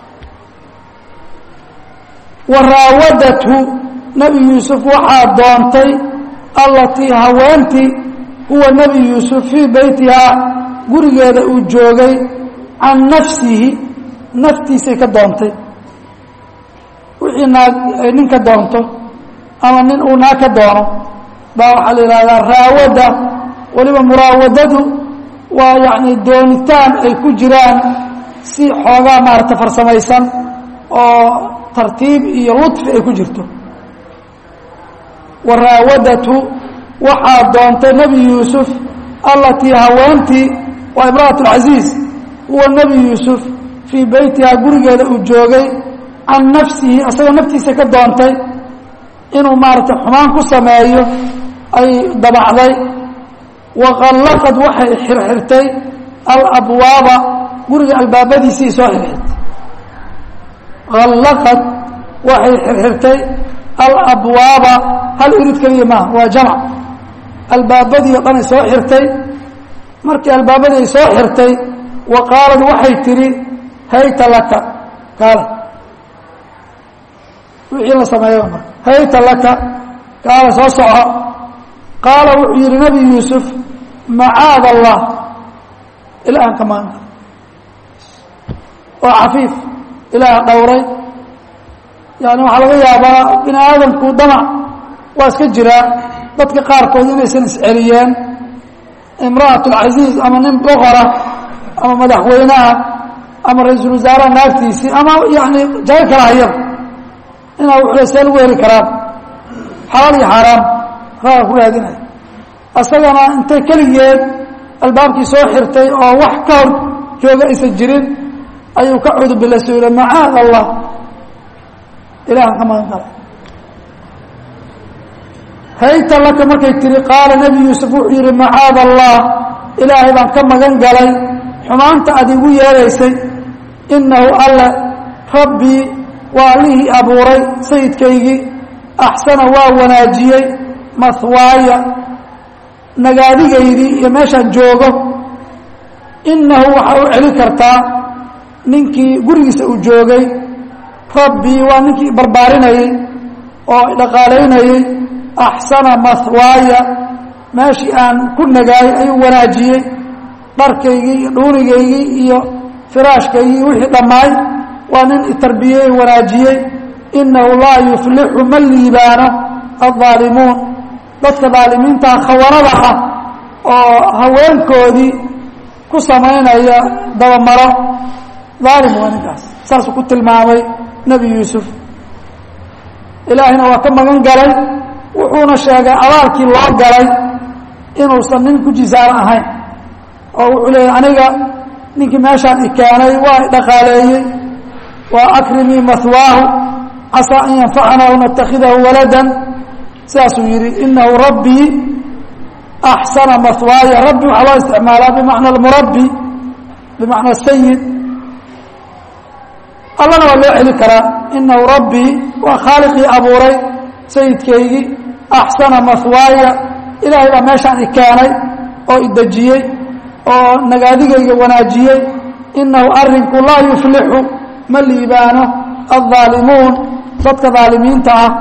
wa raawadathu nebi yuusuf waxaa doontay allatii haweentii huwa nebi yuusuf fii beytihaa gurigeeda uu joogay can nafsihi naftiisay ka doontay wixii naag ay nin ka doonto ama nin uu naag ka doono baa waxaa la yidhahdaa raawada weliba muraawadadu waa yacni doonitaan ay ku jiraan si xoogaa maarata farsamaysan oo tartiib iyo ludfi ay ku jirto waraawadatu waxaa doontay nebi yuusuf allatii haweentii waa imra'at اlcaziiz huwa nebi yuusuf fii beytihaa gurigeeda uu joogay can nafsihi asagoo naftiisa ka doontay inuu maaragtay xumaan ku sameeyo ay dabacday waqallaqad waxay xirxirtay alabwaaba guriga albaabadiisii soo xirxirtay allaqad waxay xirxirtay alabwaaba hal irid keliya maaha waa jamc albaabadii o dhan ay soo xirtay markii albaabadii ay soo xirtay wa qaalad waxay tidhi hayta laka kaale wixii la sameeya marka hayta laka kaale soo soco qaala wuxuu yidhi nebi yuusuf macaad allah ilaahan ka maanta oo cafiif ilaah dhowray yani waxaa laga yaabaa bini aadamku damac waa iska jiraa dadka qaarkood inaysan isceliyeen imra'at اlcaziiz ama nin boqora ama madaxweynaha ama ra-iisul wasaaraha naagtiisii ama yani jago kala hayaba inaa wuxuu see lagu heli karaan xalaal iyo xaaraam raaga ku raadinaya isagana intay keligeed albaabkii soo xirtay oo wax ka hor jooga aysan jirin ayuu ka cudubilayso yidhi macaad allah ilahan ka magan kala hayta laka markay tihi qaala nebi yuusuf wuxuu yidhi macaad allah ilaahay baan ka magan galay xumaanta aad igu yeeraysay innahu alle rabbii waa allihii abuuray sayidkaygii axsana waa wanaajiyey mahwaaya nagaadigaydii iyo meeshaan joogo innahu waxaa u celin kartaa ninkii gurigiisa uu joogay rabbii waa ninkii barbaarinayey oo dhaqaalaynayey axsana mahwaaya meeshii aan ku nagaayay ayuu wanaajiyey dharkaygii iyo dhuunigaygii iyo firaashkaygii wixii dhammaay waa nin itarbiyey wanaajiyey innahu laa yuflixu ma liibaano aldaalimuun dadka daalimiinta khawanada ah oo haweenkoodii ku samaynaya dabamaro daalim waa ninkaas saasuu ku tilmaamay nebi yuusuf ilaahina waa ka magan galay wuxuuna sheegay abaalkii loo galay inuusan nin ku jisaaro ahayn oo wuxuu leeyahy aniga ninkii meeshaan i keenay waa i dhaqaaleeyey waa akrimii mahwaahu casaa an yanfacana aw natakhidahu waladan sidaasuu yidhi inahu rabbii axsana mahwaaya rabbi waxaa loo isticmaalaa bimacna almurabbi bimacna sayid allana waa loo celi karaa inahu rabbii waa khaaliqii abuuray sayidkaygii axsana mahwaaya ilaahay baa meeshaan i keenay oo i dejiyey oo nagaadigayga wanaajiyey inahu arrinku laa yuflixu ma liibaano aldaalimuun dadka daalimiinta ah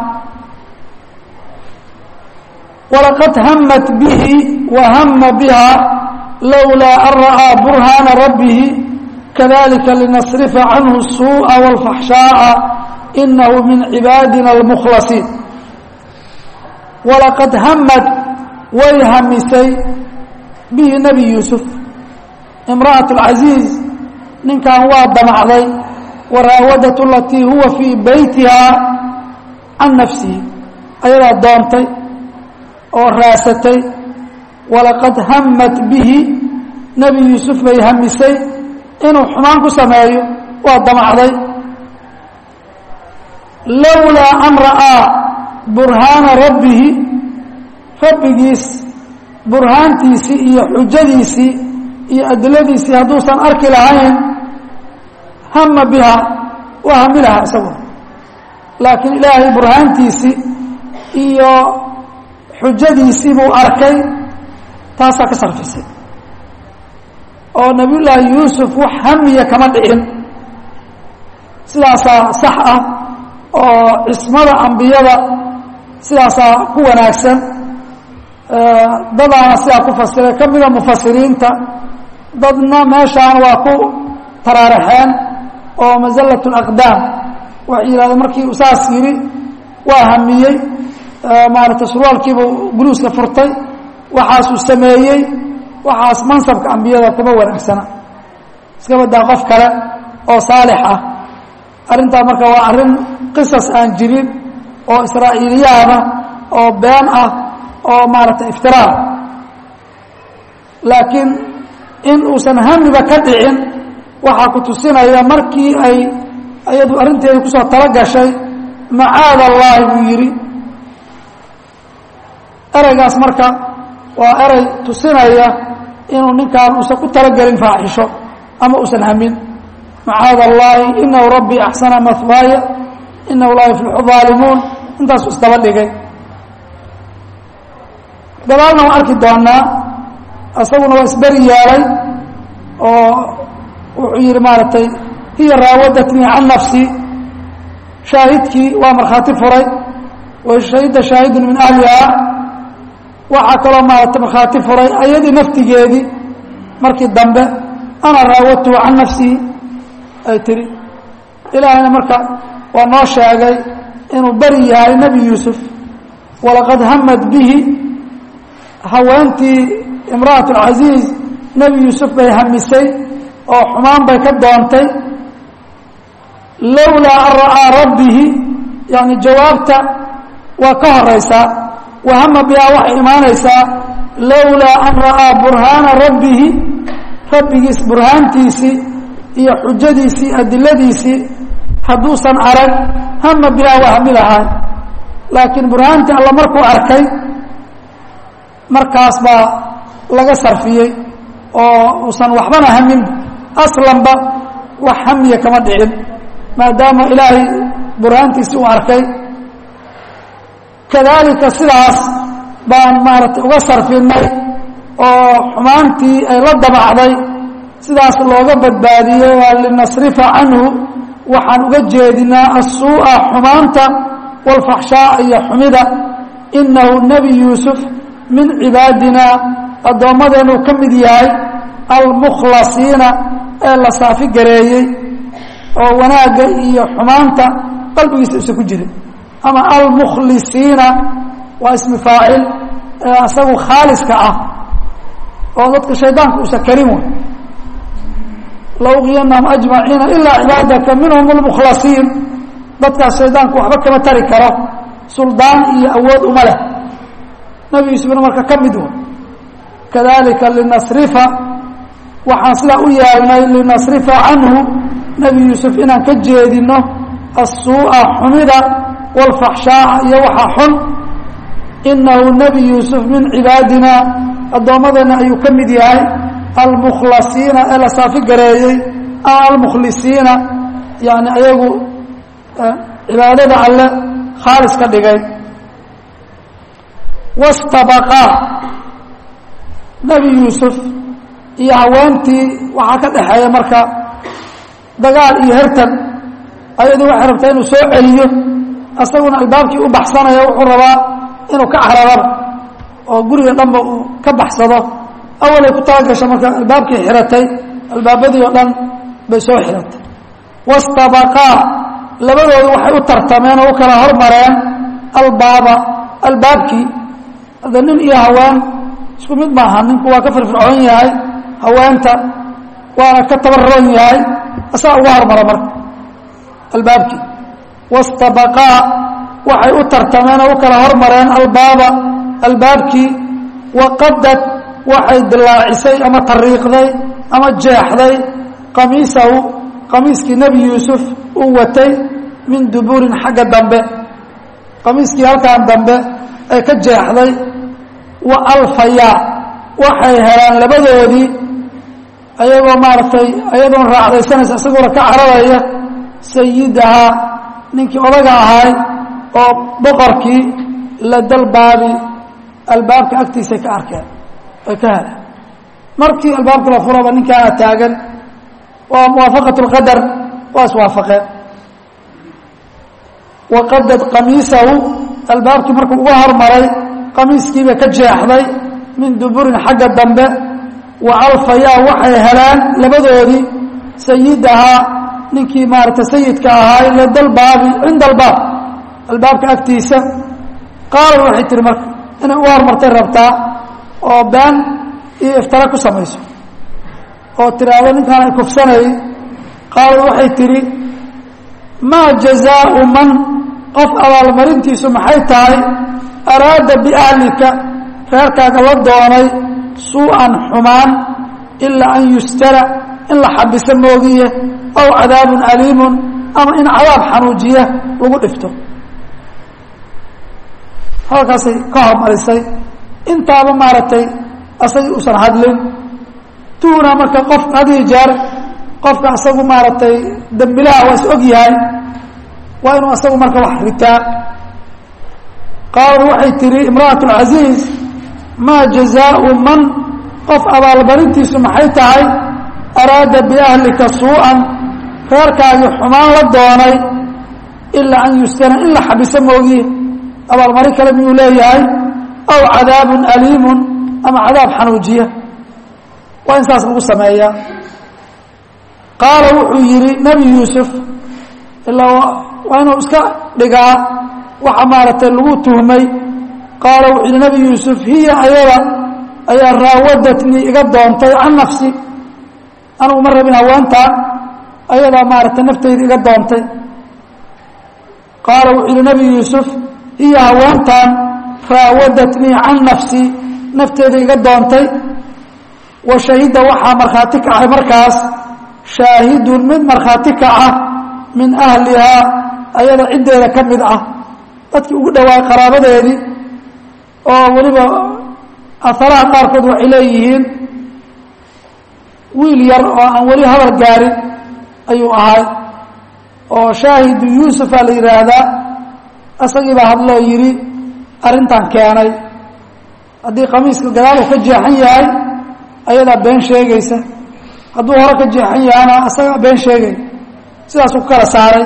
walaqad hamat bihi wa hama biha lowlaa an ra'aa burhaana rabbihi kadalika linasrifa canhu الsuuءa wاlfaxshaaءa inahu min cibaadina اlmukhlasiin walaqad hamad way hamisay bihi nebi yuusuf imra'aة اlcaziiz ninkan waa damacday waraawadat alatii huwa fii beytiha can nafsihi ayadaa doontay oo raasatay walaqad hamat bihi nebi yuusuf bay hamisay inuu xumaan ku sameeyo waa damacday lowlaa an ra'aa burhaana rabbihi rabbigiis burhaantiisii iyo xujadiisii iyo adiladiisii hadduusan arki lahayn hama biha waa hami lahaa isagu laakiin ilaahay burhaantiisii iyo xujadiisii buu arkay taasaa ka sarfisay oo nabiyullaahi yuusuf wax hamiya kama dhicin sidaasaa sax ah oo cismada ambiyada sidaasaa ku wanaagsan dadaana sidaa ku fasiray ka mida mufasiriinta dadna meeshaan waa ku taraaraxeen oo masallat alaqdaam waxay yidhahdeen markii uu saas yidhi waa hamiyey maaragtay surwaalkiibuu buluuska furtay waxaasuu sameeyey waxaas mansabka ambiyada kuma wanaagsana iska badaa qof kale oo saalix ah arrintaa marka waa arrin qisas aan jirin oo israa'iiliyaana oo been ah oo maaragtay iftiraar laakiin in uusan hamiba ka dhicin waxaa ku tusinaya markii ay iyadu arrinteedii kusoo talo gashay macaad allaahi buu yidhi ereygaas marka waa erey tusinaya inuu ninkaan uusan ku talogelin faaxisho ama uusan hamin macaad allaahi inahu rabbii axsana mahwaaya inahu laa yuflixu aalimuun intaasu isdaba dhigay gadaalna waan arki doonaa isaguna waa isberi yeelay oo wuxuu yidhi maaragtay hiya raawadatnii can nafsi shaahidkii waa markhaati furay wa shahida shaahidun min ahlihaa waxaa kaloo maaragtay markhaati furay ayadii naftigeedii markii dambe ana raawadtuhu can nafsihi ay tiri ilaahayna marka waa noo sheegay inuu beri yahay nebi yuusuf walaqad hamad bihi haweentii imra'at alcasiiz nebi yuusuf bay hamisay oo xumaan bay ka doontay lowlaa an ra'aa rabbihi yani jawaabta waa ka horaysaa wahama bihaa waxay imaanaysaa lowlaa an ra'aa burhaana rabbihi rabbigiis burhaantiisii iyo xujadiisii adiladiisii hadduusan arag hama bihaa waa hami lahaa laakiin burhaantii alla markuu arkay markaas baa laga sarfiyey oo uusan waxbana hamin aslanba wax hamiya kama dhicin maadaama ilaahay burhaantiisii uu arkay kadaalika sidaas baan maaragtay uga sarfinay oo xumaantii ay la dabacday sidaas looga badbaadiyey waa linasrifa canhu waxaan uga jeedinaa asuu'a xumaanta walfaxshaaa iyo xumida inahu nebi yuusuf min cibaadina addoommadeenuu ka mid yahay almukhlasiina ee la saafi gareeyey oo wanaagga iyo xumaanta qalbigiisa isa ku jirin ama almukhlisiina waa ismi faacil ee asagu khaaliska ah oo dadka shaydaanka uusan karin way lauqiyanahum ajmaciina ilaa cibaadaka minhum almukhlasiin dadkaas shaydaanku waxba kama tari karo suldaan iyo awood uma leh nebi yuusufna marka ka mid way kadalika linasrifa waxaan sidaa u yeelnay linasrifa canhu nebi yuusuf inaan ka jeedino asuu'a xumida walfaxshaaa iyo waxa xun inahu nebi yuusuf min cibaadina addoommadeenna ayuu ka mid yahay almukhlasiina ee la saafi gareeyey ama almukhlisiina yani ayagu cibaadada alle khaalis ka dhigay wastabaqaa nebi yuusuf iyo haweentii waxaa ka dhexeeya marka dagaal iyo hertan ayadii waxay rabtaa inuu soo celiyo asaguna albaabkii u baxsanaya wuxuu rabaa inuu ka cararaba oo guriga dhanba uu ka baxsado awalay ku talagasha marka albaabkii xiratay albaabadii oo dhan bay soo xiratay wastabaqaa labadoodu waxay u tartameen oo u kala hormareen albaaba albaabkii hadda nin iyo haween isku mid maaha ninku waa ka firfircoon yahay haweenta waana ka tabaroon yahay asaa uga hormara marka albaabkii wastabaqaa waxay u tartameen oo u kala hormareen albaaba albaabkii waqadad waxay dilaacisay ama tariiqday ama jeexday qamiisahu qamiiskii nebi yuusuf uu watay min dubuurin xagga dambe qamiiskii halkan dambe ay ka jeexday wa alfayaa waxay helaan labadoodii ayagoo maaragtay ayadoon raacdaysanaysa isagoona ka cararaya sayidahaa ninkii odaga ahay oo boqorkii ladalbaabi albaabka agtiisay ka arkeen ay ka heleen markii albaabka la furaba ninkaana taagan waa muwaafaqat اlqadar waa iswaafaqeen waqadad qamiisahu albaabkii markuu uga hormaray qamiiskiibay ka jeexday min duburin xagga dambe wa alfayaa waxay heleen labadoodii sayidahaa ninkii maaragtay sayidka ahaa lada lbaabi cinda albaab albaabka agtiisa qaalad waxay tihi marka inay u hormartay rabtaa oo been iyo iftara ku samayso oo tiraahdo ninkaan ay kufsanayay qaalad waxay tihi maa jazaau man qof abaalmarintiisu maxay tahay araada biahlika reerkaaga la doonay suu-an xumaan ilaa an yustara in la xabiso moogiye aw cadaabun aliimun ama in cadaab xanuujiya lagu dhifto halkaasay ka hormarisay intaaba maaragtay asagii uusan hadlin tuhuna marka qof hadii jeer qofka asagu maaragtay dembilaha waa is og yahay waa inuu asagu marka wax ritaa qaalad waxay tihi imra'at اlcaziiz maa jazaau man qof abaalmarintiisu maxay tahay araada biahlika suu-an reerkaagii xumaan la doonay ilaa an yustana in la xabiso moogiye abaalmarin kale miyuu leeyahay aw cadaabun aliimun ama cadaab xanuujiya waa in saas lagu sameeyaa qaala wuxuu yidhi nebi yuusuf ilaa waa inuu iska dhigaa waxa maaragtay lagu tuhmay qaala wuxuu yidhi nebi yuusuf hiya ayada ayaa raawadatnii iga doontay can nafsi anugu ma rabin haweentaan ayadaa maaragtay nafteyda iga doontay qaala wuxuu yidhi nebi yuusuf hiya haweentaan raawadatnii can nafsi nafteeda iga doontay wa shahida waxaa markhaati kacay markaas shaahidun mid markhaati kaca min ahlihaa ayada ciddeeda ka mid ah dadkii ugu dhawaay qaraabadeedii oo weliba aharaha qaarkood waxay leeyihiin wiil yar oo aan weli hadal gaarin ayuu ahay oo shaahidu yuusufa la yidhaahdaa isagiibaa hadloo yidhi arrintan keenay haddii khamiiska gadaal uu ka jeexan yahay ayadaa been sheegaysa hadduu hore ka jeexan yahana isagaa been sheegay sidaasuu ku kala saaray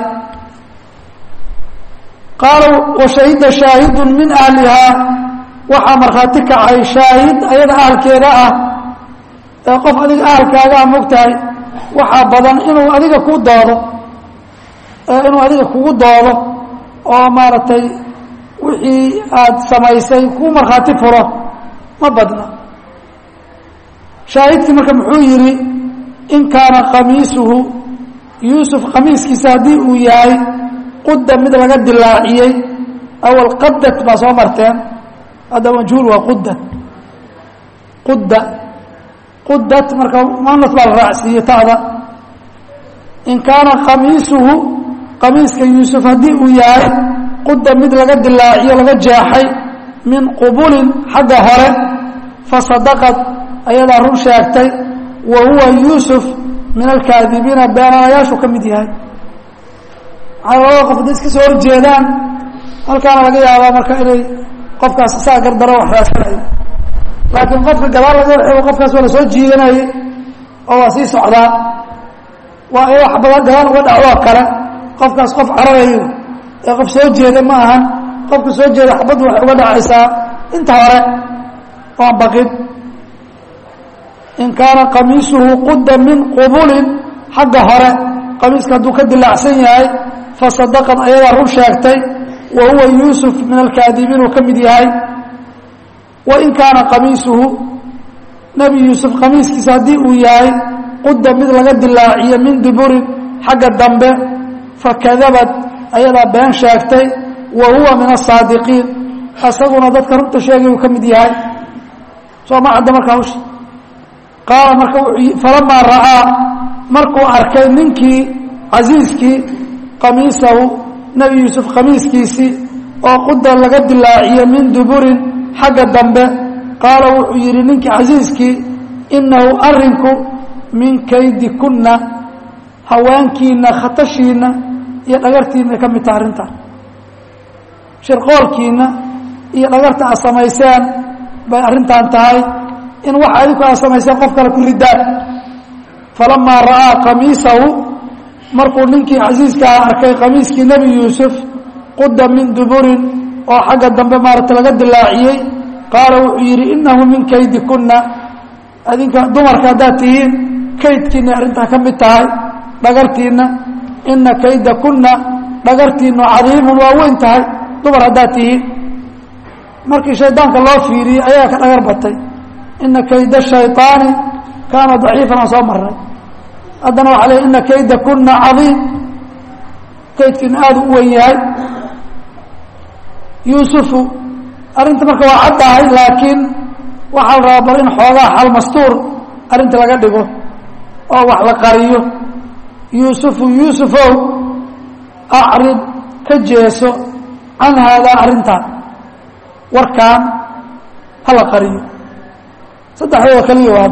qaala washahida shaahidun min ahlihaa waxaa markhaati kacay shaahid ayada ahalkeeda ah ee qof adiga ahalkaaga a mogtahay waxaa badan inuu adiga ku doodo inuu adiga kugu doodo oo maaragtay wixii aada samaysay kuu markhaati furo ma badna shaahidkii marka muxuu yidhi in kaana khamiisuhu yuusuf khamiiskiisa haddii uu yahay qudda mid laga dilaaciyey awal qadat baa soo marteen hadda majhuul waa qudad qudda qudat marka muanas baa la raacsiiyey ta'da in kaana khamiisuhu khamiiska yuusuf haddii uu yahay qudda mid laga dilaaciyo laga jeexay min qubulin xagga hore fasadaqad ayadaa run sheegtay wa huwa yuusuf min alkaadibiina beenaalayaashu ka mid yahay maxaa labada qof hadday iska soo horjeedaan halkaana laga yaabaa marka inay qofkaas isaa gardaro wax raasanayo laakiin qofka gadaal laga waxeego qofkaas waa la soo jiidanayay oo waa sii socdaa waa in wax badan gadaal uga dhacdoo kale qofkaas qof cararayo ee qof soo jeeda ma ahan qofka soo jeeda xabaddu waxay uga dhacaysaa inta hore oan baqin in kaana qamiisuhu qudda min qubulin xagga hore qamiiska hadduu ka dilaacsan yahay fasadaqad ayadaa run sheegtay wa huwa yuusuf min alkaadibiin uu ka mid yahay wa in kaana qamiisuhu nebi yuusuf qamiiskiisa haddii uu yahay qudda mid laga dilaaciyo min duburin xagga dambe fakadabad ayadaa been sheegtay wa huwa min asaadiqiin isaguna dadka runta sheegay uu ka mid yahay soo ma cadda marka hawsha qaala marka falamaa ra'aa markuu arkay ninkii casiiskii qamiisahu nebi yuusuf khamiiskiisii oo quda laga dilaaciyo min duburin xagga dambe qaala wuxuu yidhi ninkii casiiskii innahu arrinku min kaydi kunna haweenkiinna khatashiinna iyo dhagartiinna ka mid taha arrintan shirqoolkiinna iyo dhagarta aad samayseen bay arrintan tahay in waxa adinku aad samayseen qof kale ku ridaan falamaa ra'aa qamiisahu markuu ninkii casiiskaha arkay qamiiskii nebi yuusuf quda min duburin oo xagga dambe maaragta laga dilaaciyey qaala wuxuu yidhi innahu min kaydi kunna adinka dumarka haddaad tihiin kaydkiinna arrintaa ka mid tahay dhagartiinna ina kayda kuna dhagartiinu cadiimun waa weyn tahay dumar haddaad tihiin markii shaydaanka loo fiiriyey ayaa ka dhagar batay ina kayda shayطaani kaana daciifan aan soo marnay haddana waxaa le ina kayda kuna cadiim kaydkiinu aada u weyn yahay yuusufu arrinta marka waa caddahay laakiin waxaa la rabaa bal in xoogaa xal mastuur arrinta laga dhigo oo wax la qariyo yuusufu yuusufow acrid ka jeeso can haadaa arrintan warkaan hala qariyo saddexdooda kaliya waa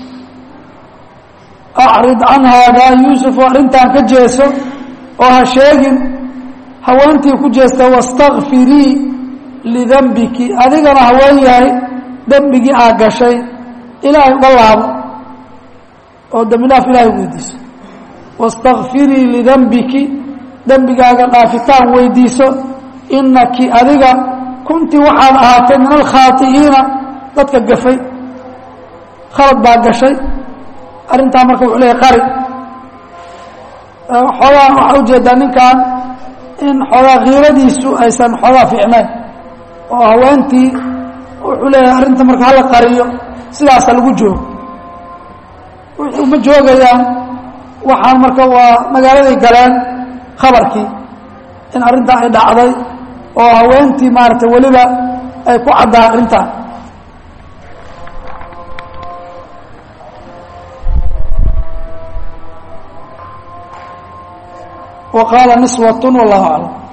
acrid can haadaa yuusufu arrintan ka jeeso oo ha sheegin haweentii ku jeesta wastakfirii lidembiki adigana haween yahay dembigii aa gashay ilaahay uga laabo oo dembi dhaaf ilahay weydiiso wastakfirii lidembiki dembigaaga dhaafitaan weydiiso inaki adiga kunti waxaad ahaatay min alkhaai'iina dadka gafay khalad baa gashay arrintaa marka wuxuu leeyahy qari xoogaa waxaa ujeedaa ninkan in xoogaa kiiradiisu aysan xoogaa fiicnayn oo haweentii wuxuu leeyahay arrinta marka hala qariyo sidaasa lagu joogo wuxuu ma joogayaan waxaan marka waa magaaladay galeen khabarkii in arrintaa ay dhacday oo haweentii maaragtay weliba ay ku caddaa arrintaa wa qaala niswat wallahu aclam